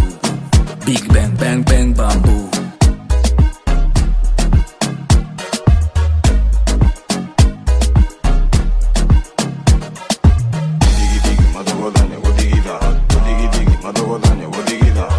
Speaker 6: Big bang bang bang bamboo.
Speaker 10: Madogodane, wodigida, wodigidigi, madogodane, wodigida.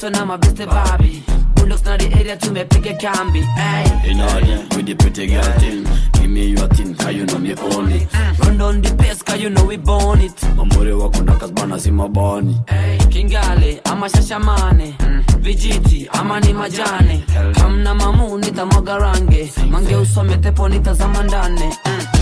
Speaker 16: geto na mabeste babi bulldogs na the area tumepiga kambi ay.
Speaker 18: In order with the pretty girl thing Give me your thing, cause you know me own it
Speaker 16: run down the pace cause you know we born it
Speaker 18: Mamuri wako ndakazbana si mabani
Speaker 16: kingale ama shashamane vijiti ama ni majane kamna mamu nitamwaga range mange usome tepo nitazama ndane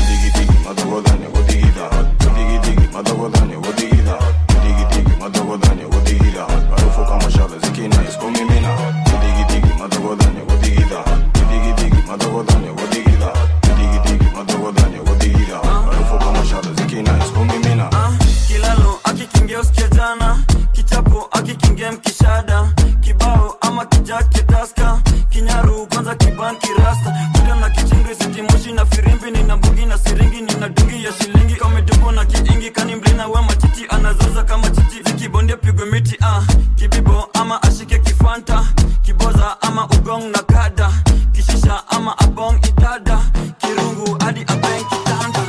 Speaker 9: kilalo akikingia usikia jana kichapo akikingia mkishada kibao ama kijake taska kinyaru kwanza kibanki rasta kuda na kichingri sitimoshi na firimbi nina mbugi na siringi nina dungi ya shilingi kamedubo na kiingi kani mlina we matiti anazoza kama chichi zikibondia pigwe miti ah. kibibo ama ashike kifanta kiboza ama ugong na kada kishisha ama abong idada kirungu hadi abeng kitanda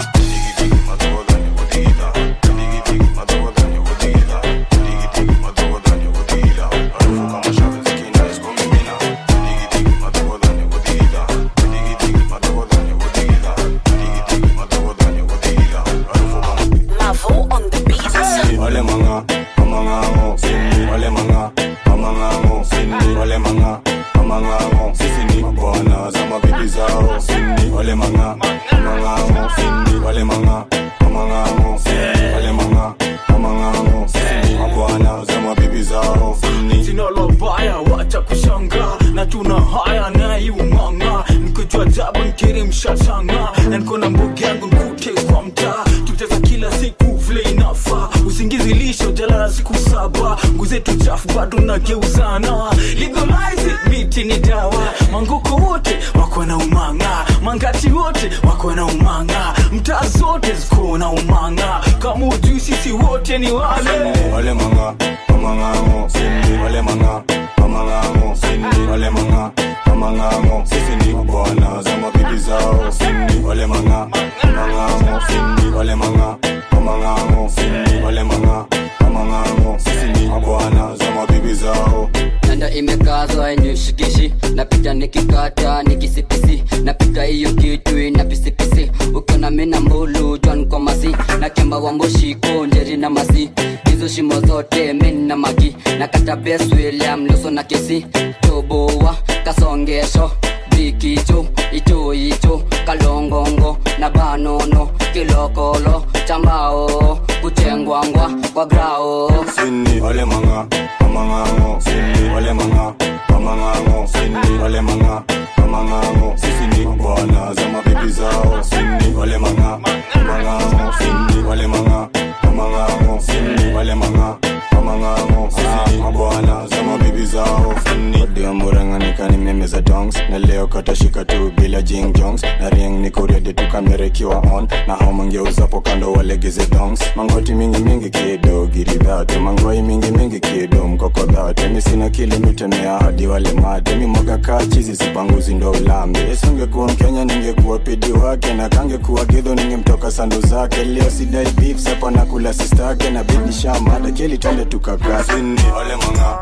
Speaker 19: Mavo on the beat.
Speaker 10: Wale manga, amangango, sini. Wale manga, amangango, sini. Wale manga, amangango, sisi ni mabwana za mabibi zao, sini. Wale manga, amangango, sini. Wale manga, amangango, sini. Wale manga, amangango, sisi ni mabwana za mabibi zao, sini.
Speaker 25: sina lobaya wacha kushanga na tuna haya naiumanga nikojua jabu nkiri mshashanga na niko na mbogi yangu nkute kwa mtaa tuteza kila siku vile inafa usingizi lisho jalala siku saba nguzetu chafu bado nageuzana legalize it, miti ni dawa mangoko wote wako na umanga mangati wote wako na umanga mtaa zote ziko na umanga kama ujui sisi wote ni wale
Speaker 10: Wale manga, amangango, sini. Wale manga, amangango, sini. Wale manga, amangango, sisi ni mabwana za mabibi zao, sini. Wale manga, amangango, sini. Wale manga, amangango, sini. Wale manga, amangango, sisi ni mabwana za mabibi zao.
Speaker 6: nanda imekazwa inishikishi napita nikikata nikisipisi napita hiyo kitu ina pisipisi ukiona mina mbulu jwan kwa masi na kemba wa mboshiko njeri na masi hizo shimo zote min na magi na kata bes william luso na kesi toboa kasongesho bikicho icho icho kalongongo na banono kilokolo chambao kuchengwangwa kwa grao
Speaker 10: Sini. Wale manga, amangango, sini. Wale manga, amangango, sini. Wale manga, amangango, sisi ni mabwana za mabibi zao, sini. Wale manga, amangango, sini. Wale manga, amangango, sini. Wale manga, amangango, sisi ni mabwana za mabibi zao, sini. Ndio murang'anika ni meme za dongs na leo katashika tu bila jing jongs na ring niko ready tu kamera ikiwa on na hao mangeuzapo kando walegeze dongs mangoti mingi mingi kido giridhate mangwai mingi mingi kido mkokodhate mi sina kilimitemea hadi wale mate mi mwaga kaa chizi sipanguzi ndo ulambe esingekuwa mkenya ningekuwa pidi wake na kangekuwa gidho ningemtoka sandu zake leo sidai beef sepa na kula sistake na bidi shamada keli twende tukakaa sini wale manga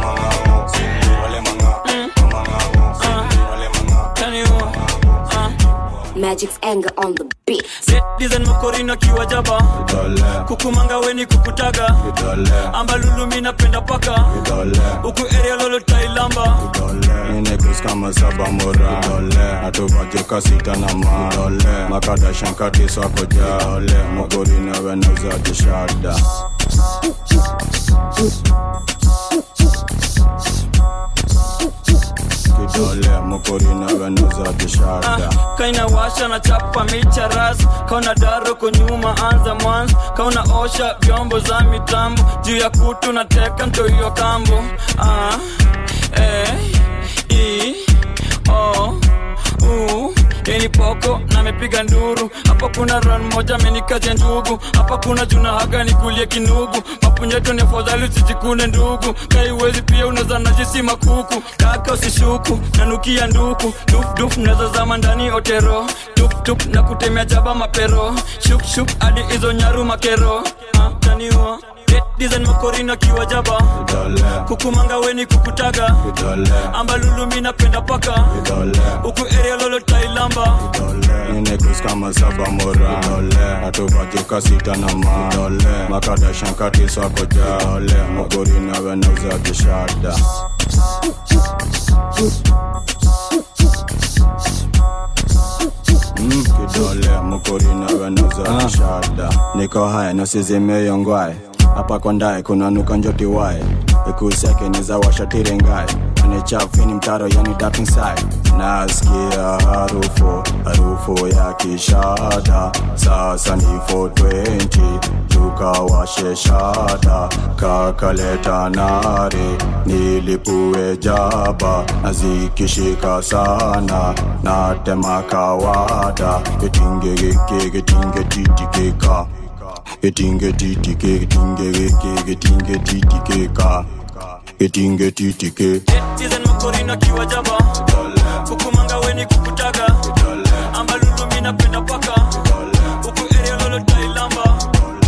Speaker 10: manga sini wale manga
Speaker 19: Magic's anger on the beat.
Speaker 9: dizen makorino akiwa jaba kukumanga weni kukutaga ambalulumi napenda paka huku area lolo tailamba
Speaker 10: Ninekus kama saba mora atuvajoka sita na ma makada shankati swako ja mogori nawe nauza kishada kidole mokori nawe nauza kishada
Speaker 9: kaina washa na chapa micha ras kauna daro kunyuma anza mwanzo kauna osha vyombo za mitambo juu ya kutu na teka ntoiyo kambo ah, eh, i, o, u, yeni poko na mepiga nduru hapa kuna ran moja amenikaja ndugu hapa kuna juna haga nikulie kinugu mapunyeto ni afadhali usijikune ndugu kaiwezi pia unaweza najisi makuku kaka usishuku nanukia nduku dufduf naweza zama ndani otero tuptup na kutemea jaba mapero shukshuk hadi hizo nyaru makero ah, taniwa design makorina kiwa jaba kukumanga weni kukutaga ambalulumi napenda paka huku area lolo tailamba
Speaker 10: Ninekus kama saba mora Atupatika sita na ma Makada shankati swako ja Mogori na wenauza kishada Mm, kidole mukuri na wenauza kishada niko haya nasizimeyongwae hapa kondae kunanuka njoti wae ikuseke nizawashatirengae anichafini mtaro yani dark inside nasikia harufu harufu ya kishada sasa ni 420 tukawashe shada kakaleta nare nilipue jaba nazikishika sana natema kawada getingegeke getingetitikeka getingetitike getingegeke getingetitike getingetitike
Speaker 9: design makorina kiwa jaba kukumanga weni kukutaga ambalulumi napenda paka huku area lolo tailamba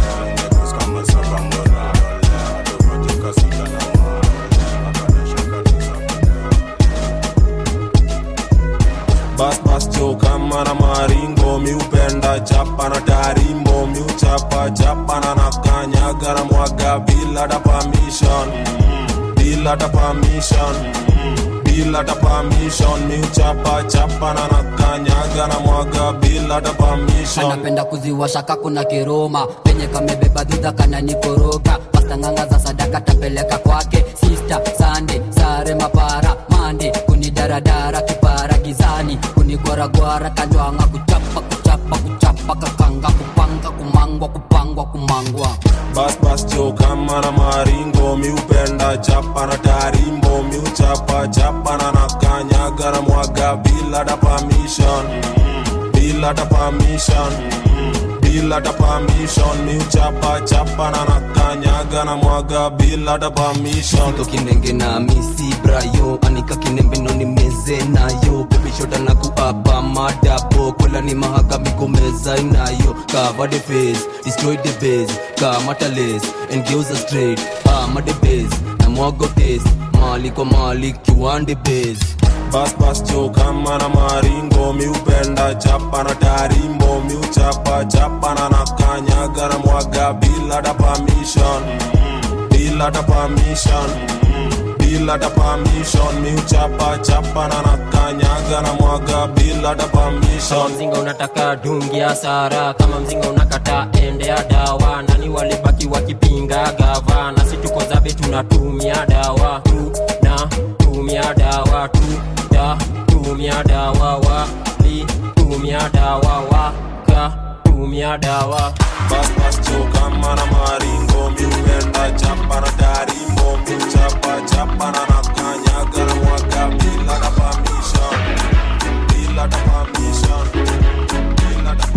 Speaker 1: bas bas cho kama na maringo miupenda chapa na tarimbo miuchapa chapa na nakanyaga na mwaga bila da permission bila da permission bila da permission miuchapa chapa na nakanyaga na mwaga bila da permission
Speaker 12: anapenda kuziwasha kakuna kiroma penye kamebeba dhudha kana nikoroga pastanganga za sadaka tapeleka kwake sista sande sare mapara mande kunidaradara kipara gizani kunigwaragwara kanjwanga kuchapa kuchapa kuchapa kakanga kupanga kumangwa kupangwa kumangwa
Speaker 1: bas bas cho kama na maringo miupenda chapa na tarimbo miuchapa chapa na nakanyaga na mwaga bila da permission bila da permission bila da permission miuchapa chapa na nakanyaga na mwaga bila da permission
Speaker 15: Siko kinenge na misi brayo anika kinembe no ni meze nayo baby shoda na kuapa madapo kola ni mahaga migomeza inayo cover the face destroy the base kamata lace and geuza straight ama the base na mwago taste mali kwa mali kiwande base
Speaker 1: bas bas cho kama na maringo miupenda chapa na tarimbo miuchapa chapa na nakanyaga na mwaga bila da permission bila da permission bila da permission miuchapa chapa na nakanyaga na mwaga bila da
Speaker 17: kama
Speaker 1: permission
Speaker 17: mzinga unataka dungi ya sara kama mzinga unakata ende ya dawa nani walibaki wakipinga gava na si tuko zabe tunatumia dawa tu na tumia dawa tu da tumia dawa wali tumia dawa waka tumia dawa
Speaker 1: bas bas cho kama na maringo miupenda chapa na tarimbo miuchapa chapa na nakanyaga na mwaga bila da permission bila da permission bila da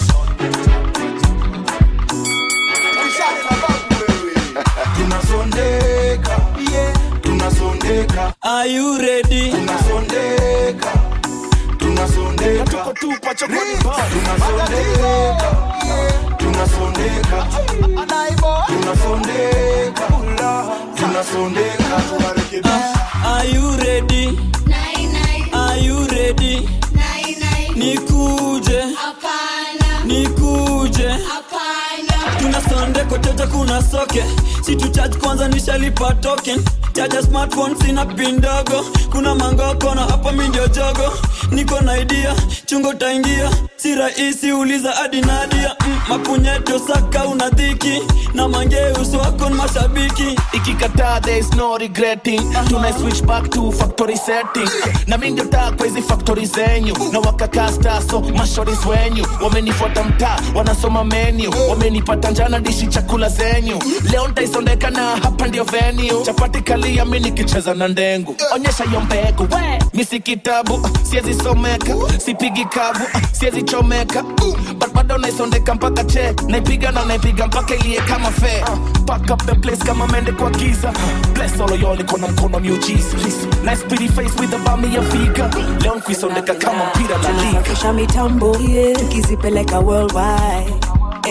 Speaker 2: tunasondeka tunasondeka
Speaker 9: Are you ready?
Speaker 2: tunasondeka tunasondeka tuko tupa chokoni tunasondeka tunasondeka tunasondeka tunasondeka
Speaker 9: Are you ready? Are you ready? Nikuje. Nikuje. tunasonde koteja kuna soke situ charge kwanza nishalipa token chaja smartphone sina pin ndogo kuna mangoko na hapa mi ndio jogo niko na idea chungo taingia si rahisi uliza hadi nadia mm, mapunyeto saka una dhiki na mangeuso wako ni mashabiki
Speaker 2: ikikataa there is no regretting tuna switch back to factory setting na mi ndio taa kwa hizi factory zenyu na wakakasta so mashoris wenyu wamenifuata mtaa wanasoma menu wamenipata njana dishi chakula zenyu leo ntaisondeka na hapa ndio venue chapati kalia mi nikicheza na ndengu onyesha hiyo mbegu we mi si kitabu siezi someka sipigi kavu siezi chomeka but bado naisondeka mpaka che naipiga na naipiga mpaka ilie kama fe pack up the place kama mende kwa giza bless all of y'all iko na mkono miujiza nice pretty face with a bami ya figa leo nkuisondeka kama mpira la liga
Speaker 4: tunasafisha mitambo tukizipeleka worldwide Eh,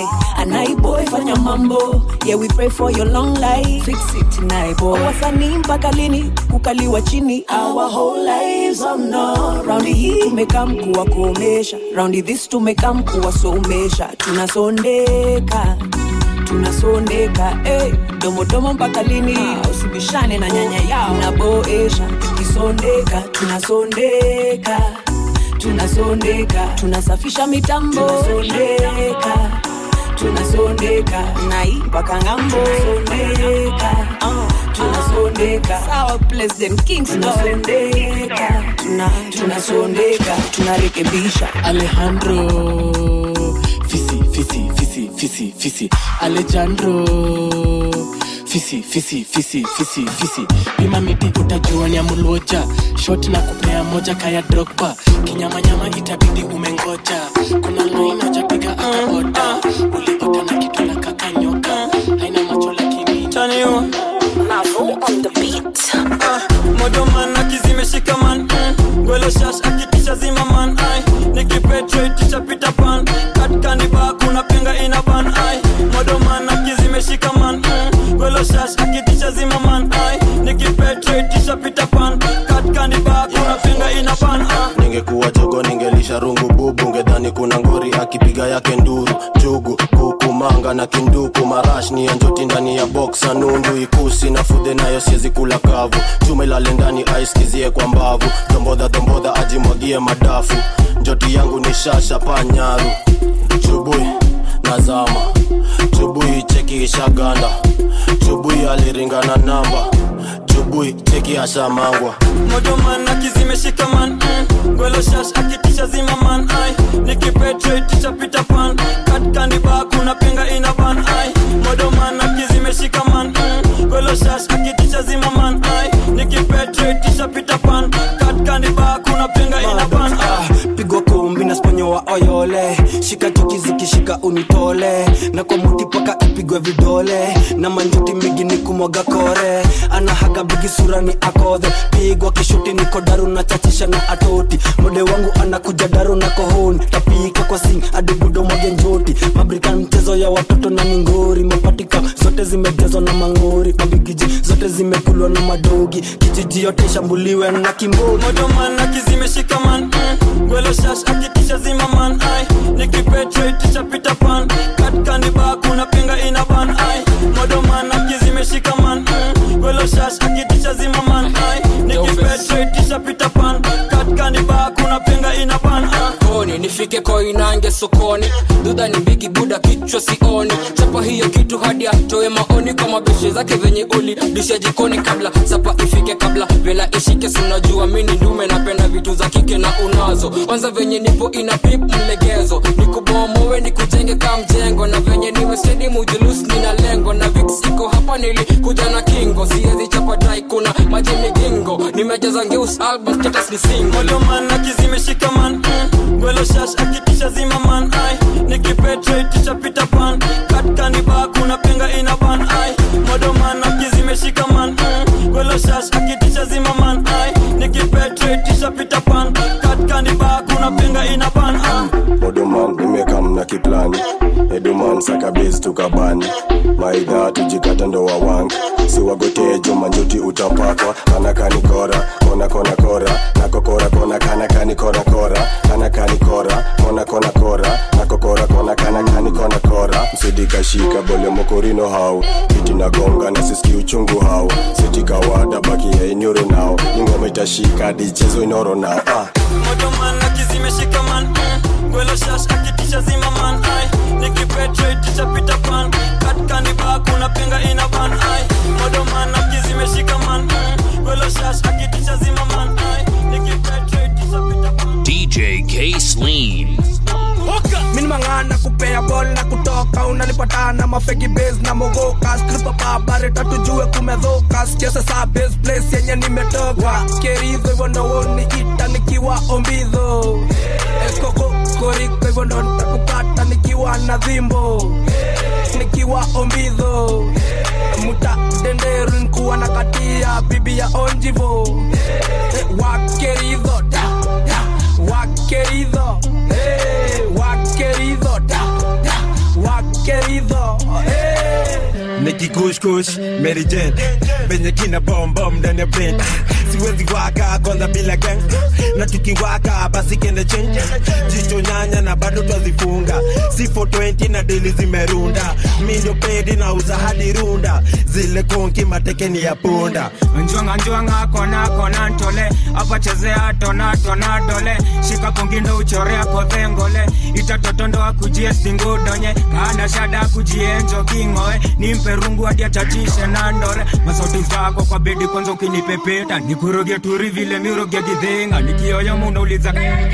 Speaker 4: naiboy fanya mambo yeah we pray for your long life fix it naiboy wasanii mpaka lini kukaliwa chini our whole lives oh no raundi hii tumekam kuwakomesha raundi this tumekam kuwasomesha tunasondeka tunasondeka hey, domodomo mpaka lini usibishane na nyanya yao naboesha tukisondeka tunasondeka tunasondeka tunasafisha mitambo tunasondeka tunasondeka nai mpaka ngambo tunasondeka uh, tunasondeka sawa president kings tunasondeka tuna, tunasondeka tunarekebisha
Speaker 7: alejandro fisi fisi fisi fisi fisi alejandro fisi fisi fisi fisi fisi pima miti utajua ni amulwoja shot na kupea moja kaya drogba kinyamanyama itabidi umengoja kuna line hajapiga akaota uliota na kitu na kakanyoka haina macho lakini
Speaker 21: Mavo on the beat.
Speaker 9: modoman akizimeshika man mm. gwelo shash akitisha zima man ai nikipetraitisha pita pan katkaniba kuna penga ina ban ai modoman akizimeshika man mm. gwelo shash akitisha zima man ai nikipetraitisha pita pan katkaniba kuna penga ina ban ai
Speaker 1: ningekuwa jogo ningelisha rungu bubu ngedhani kuna ngori akipiga yake nduru jugu kukumanga na kinduku marash ni ya njoti ndani ya boksa nundu ikusi na fudhe nayo siezi kula kavu chuma ilale ndani aiskizie kwa mbavu dombodha dombodha ajimwagie madafu njoti yangu ni shasha panyaru chubui nazama chubui cheki ishaganda chubui aliringana namba chubui cheki ashamangwa
Speaker 9: modoman akizimeshika man mm. gwelo shash akitisha zima man ai nikipetraitisha pita pan katkaniba kuna penga ina ban ai modoman akizimeshika man mm. gwelo shash akitisha zima man ai nikipetraitisha pita pan katkaniba kuna penga ina ban ai
Speaker 13: pigwa kumbi na sponyo wa oyole shika chuki zikishika unitole na kwa muti paka ipigwe vidole na manjuti migi ni kumwaga kore anahaga bigi sura ni akodhe pigwa kishuti niko daru na chachisha na atoti mode wangu anakuja daru na kohoni tapika kwa sing adibudo mwage njoti mabrika mchezo ya watoto na mingori mapatika zote zimejazwa na mangori mabigiji zote zimekulwa na madogi kijiji yote ishambuliwe na kimbori
Speaker 9: modoman akizimeshika man mm. gwelo shash akitisha zima man ai nikipetraitisha pita pan katkaniba kuna penga ina ban ai modoman akizimeshika man mm. gwelo shash akitisha zima man ai nikipetraitisha pita pan katkaniba kuna penga ina ban ai
Speaker 20: koni nifike koinange sokoni dudha ni bigi buda kichwa sioni chapa hiyo kitu hadi atoe maoni kwa mabeshe zake venye uli disha jikoni kabla sapa ifike kabla vela ishike sinajua mini ndume napenda vitu za kike na unazo kwanza venye nipo ina pip mlegezo nikubomowe nikujenge ka mjengo na venye niwe stedi mujulus nina lengo na vix iko hapa nilikuja na kingo siezi chapa dai kuna maji migingo nimejaza ngeus album status ni single
Speaker 9: modoman akizimeshika man mm. gwelo shash akitisha zima man ai nikipetraitisha pita pan katkaniba kuna penga ina ban ai modoman akizimeshika man mm. gwelo shash akitisha zima man ai nikipetraitisha pita pan katkaniba kuna penga ina ban ai
Speaker 10: modoman nimekam na kiplani eduman sakabezi tukabani maidha tujikata ndo wawangi siwagotejo manjuti utapakwa kanakani kora kona kona kora nakokora kona kanakani kora kora kanakani kora kona kona kora nakokora kona kanakani kona kora msidikashika bole mokorino hau kiti nagonga na siski uchungu hau sitikawada baki ya inyoro nao ingoma itashika dichezo inoro nao ah.
Speaker 9: modoman akizimeshika man mm. gwelo shash akitisha zima man ai nikipetraitisha pita pan katkaniba kuna penga ina ban ai modoman akizimeshika man mm. gwelo shash akitisha zima man ai nikipetraitisha pita pan
Speaker 22: DJ K Sleen.
Speaker 26: mini mang'ana kupea bol na kutoka unanipatana mafegi bas na mogoka skripa babare tatujue kumedhoka sikiasa saa bas place yenye nimetoka keridho hivyo ndo woni ita nikiwa ombidho ekokokoriko hivyo ndo nitakupata nikiwa na dhimbo nikiwa ombidho muta denderu nikuwa na katia bibi ya onjivo Eh, wakeridho da, da, wakeridho Eh, wakeridho da, da, wakeridho
Speaker 5: kush kush Mary Jane venye kina bom bom ndani ya brain siwezi waka kwanza bila gang na tukiwaka basi kende change jicho nyanya na bado twazifunga si 420 na dili zimerunda mi ndio pedi na uza hadi runda zile konki matekeni ya punda
Speaker 8: njwanga njwanga kona kona ntole apachezea tona tona dole shika kongindo uchorea kodhengole itatotondoa kujie stingudonye kana shada kujienjo kingoe nimpe rungu hadi achachishe na ndore masauti zako kwa bedi kwanza ukinipepeta nikuroge turi vile miroge gidhinga nikioyo munauliza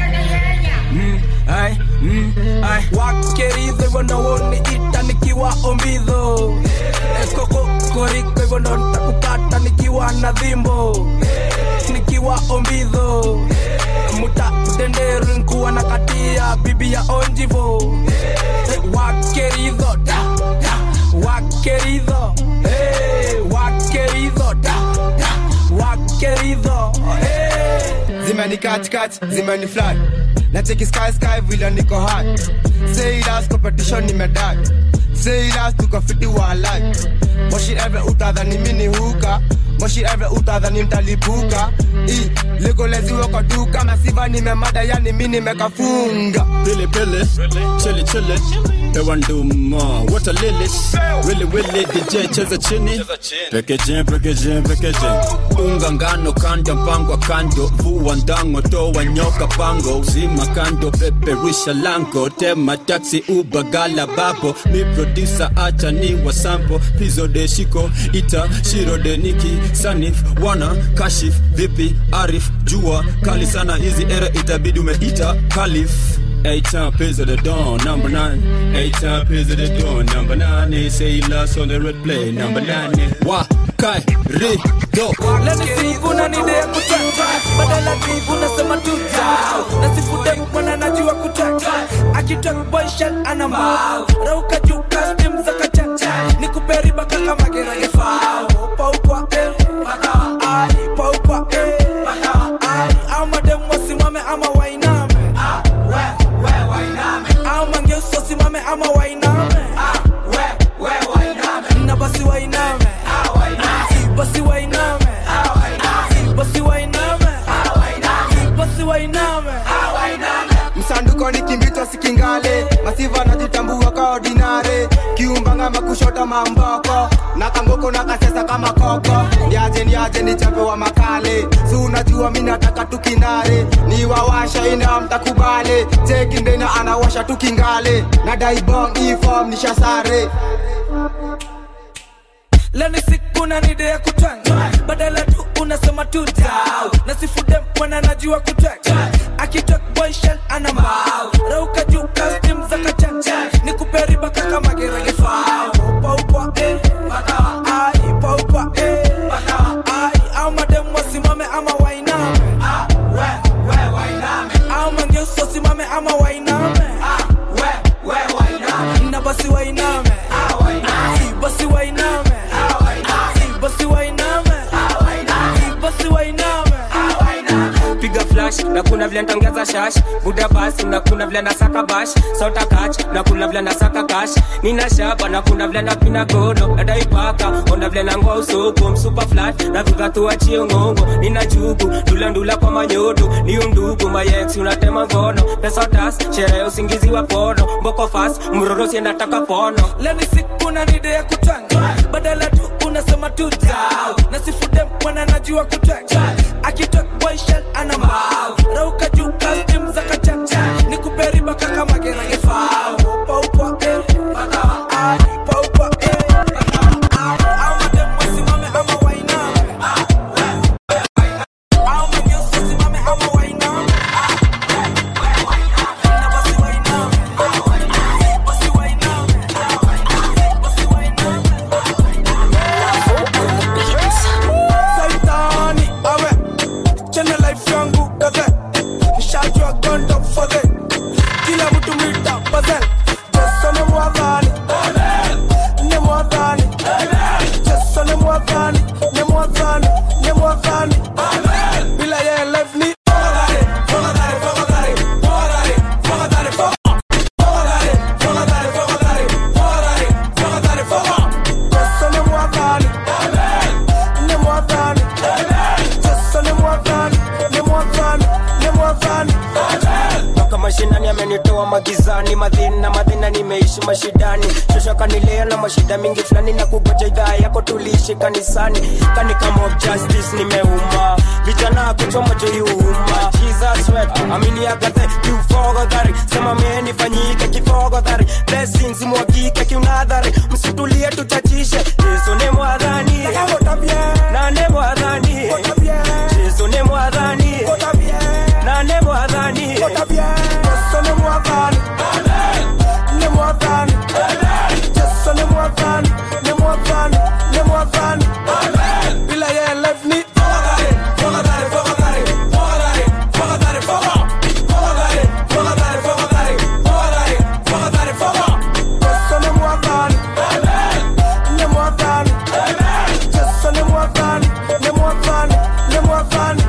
Speaker 8: mm, ai, mm, ai.
Speaker 26: wakerizo hivyo ndo woniita nikiwa ombidho ekokokoriko hivyo ndo ntakupata nikiwa na dhimbo nikiwa ombidho muta denderu nkuwa na katia bibi ya onjivo wakeridho da, da, wakeridho hey, wakeridho da, da, wakeridho hey.
Speaker 11: zimeni katikati zimeni fly na cheki sky sky vile niko high sailas competition nimedai sailas tukafiti wa life moshi eve utadhani mini huka moshi eve utadhani mtalipuka i legoleziwe kwa duka masiva nimemada yani mi nimekafunga
Speaker 3: Pili pili, chili chili, hewa nduma, wata lilis, wili wili, DJ cheza chini, packaging packaging packaging, unga ngano kanda mpango kando, vua ndango toa nyoka pango, zima kando peperusha lango, tema taxi uba gala babo, mi producer acha ni wasampo, pizo de shiko, ita shiro de niki, sanif, wana, kashif, vipi, arif, jua, kali sana hizi era itabidi umeita, kalif. Eight time pays of the dawn, number nine. Eight time pays of the dawn, number nine. They say he lost on the red play, number nine. Wa kai ri do.
Speaker 26: leni sivuna nide ya kutata badala kivu nasema tuta nasifude mwana najua kutata akitok boyshan ana mbao rauka juu kastim za kachacha nikuperiba kaka mageragefao paukwa eh pakawa ai paukwa eh pakawa ai au mademu wasimame ama wainame au mangeusi wasimame ama wainame na basi wainame Si basi wainame Si basi wainame Si basi wainame
Speaker 11: msanduko ni kimbito sikingale masiva najitambua ka ordinare kiumbanga makushota mamboko na kangoko na kasesa kama koko ndiaje ndiaje ni chape wa makale si unajua mi nataka tukinare ni wawasha ina mtakubale chekindena anawasha tukingale na daibong ifom nishasare
Speaker 26: leni siku na nide ya kutwanga badala tu unasema tu dau na sifude mwana najua kutwanga akitok boyshan ana mbao rauka juu kastim za kachacha ni kuperiba kaka mageragefao paukwa eh pakawa ai paukwa eh pakawa ai au mademu wasimame ama wainame au mangeusi wasimame ama wainame na basi wainame Si basi wainame Si basi wainame Si basi wainame
Speaker 8: piga flash na kuna vile ntongeza shash buda basi na kuna vile nasaka bash sota kach na kuna vile nasaka kash nina shaba na kuna vile napina gono nadaipaka ona vile nangoa usoko msupa flat na viva tuachie ngongo nina jugu ndula ndula kwa manyodo ni undugu mayeksi unatema ngono pesa tas sherehe usingizi wa pono mboko fast mrorosi nataka pono
Speaker 26: leni siku na nide ya kutwanga badala tu unasema tu dau na sifude mwana najua kutwanga akitok boyshan ana mbao rauka juu kastim za kachacha ni kuperiba kaka mageragefao paukwa eh pakawa ai paukwa eh pakawa ai au mademu wasimame ama wainame au manyeusi wasimame ama wainame na basi wainame basi wainame basi wainame saitani awe chene life yangu gaze nishajua gondo
Speaker 8: nani amenitoa magizani madhina madhina nimeishi mashidani shosha kanilea na mashida mingi fulani na kugoja idhaa yako tuliishi kanisani kani kama of justice nimeuma vijana kuchoma joiuma jesus wet amini agathe kiufogodhari sema menifanyike kifogodhari blessings mwagike kiunadhari msitulie tuchachishe yesu ni mwadhani nane mwadhani yesu ni mwadhani nane mwadhani yesu ni mwadhani ni mwadhani yesu ni mwadhani ni mwadhani ni mwadhani bila yeye life ni fogadhari fogadhari fogadhari fogadhari fogadhari fogadhari fogadhari fogadhari fogadhari fogadhari fogadhari yesu ni mwadhani ni mwadhani yesu ni mwadhani ni mwadhani ni mwadhani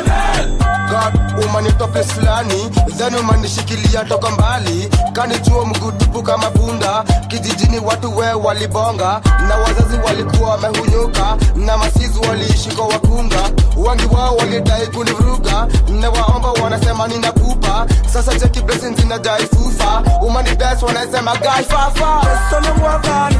Speaker 11: God umanitope fulani then umanishikilia toka mbali kanichuo mgudupu kama punda kijijini watu we walibonga na wazazi walikuwa wamehunyuka na masizi waliishi kwa wakunga wengi wao walidai kunivuruga na waomba wanasema nina pupa sasa cheki blessings inadai fufa umani best wanasema gai fafa
Speaker 8: Yesu ni mwadhani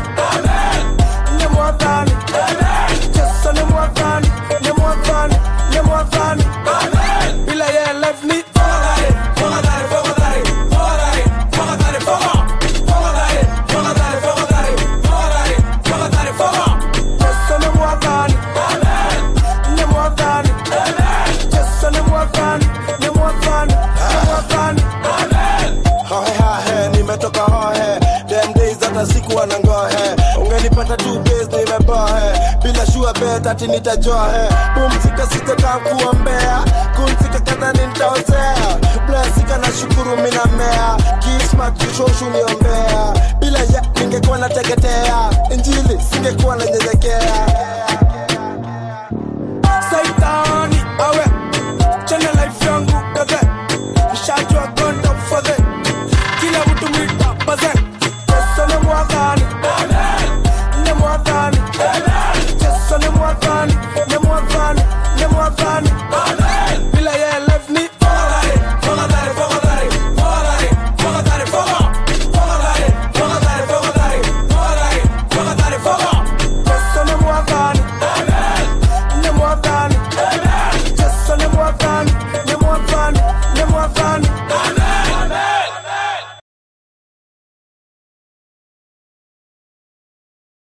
Speaker 8: ni mwadhani Yesu ni mwadhani ni mwadhani ni mwadhani bila yeye life ni fogadhari fogadhari fogadhari fogadhari fogadhari fogadhari fogadhari fogadhari fogadhari fogadhari fogadhari fogadhari Yesu ni mwadhani ni mwadhani Yesu ni mwadhani ni mwadhani ni mwadhani
Speaker 5: hohe hahe nimetoka hohe dem days hata sikuwa na ngohe ungenipata tu base nimebohe bila shua bet ati nitajohe pumzika sitakaa kuombea kumzika kadhani nitaozea blesika na shukuru minamea kismat jushoshu niombea bila ya ningekuwa nateketea injili singekuwa nanyenyekea
Speaker 8: saitani awe chana life yangu kaze nishajua gondo fadhe kila mtu mwita baze yesu ni mwadhani ni mwadhani yesu ni mwadhani ni mwadhani ni mwadhani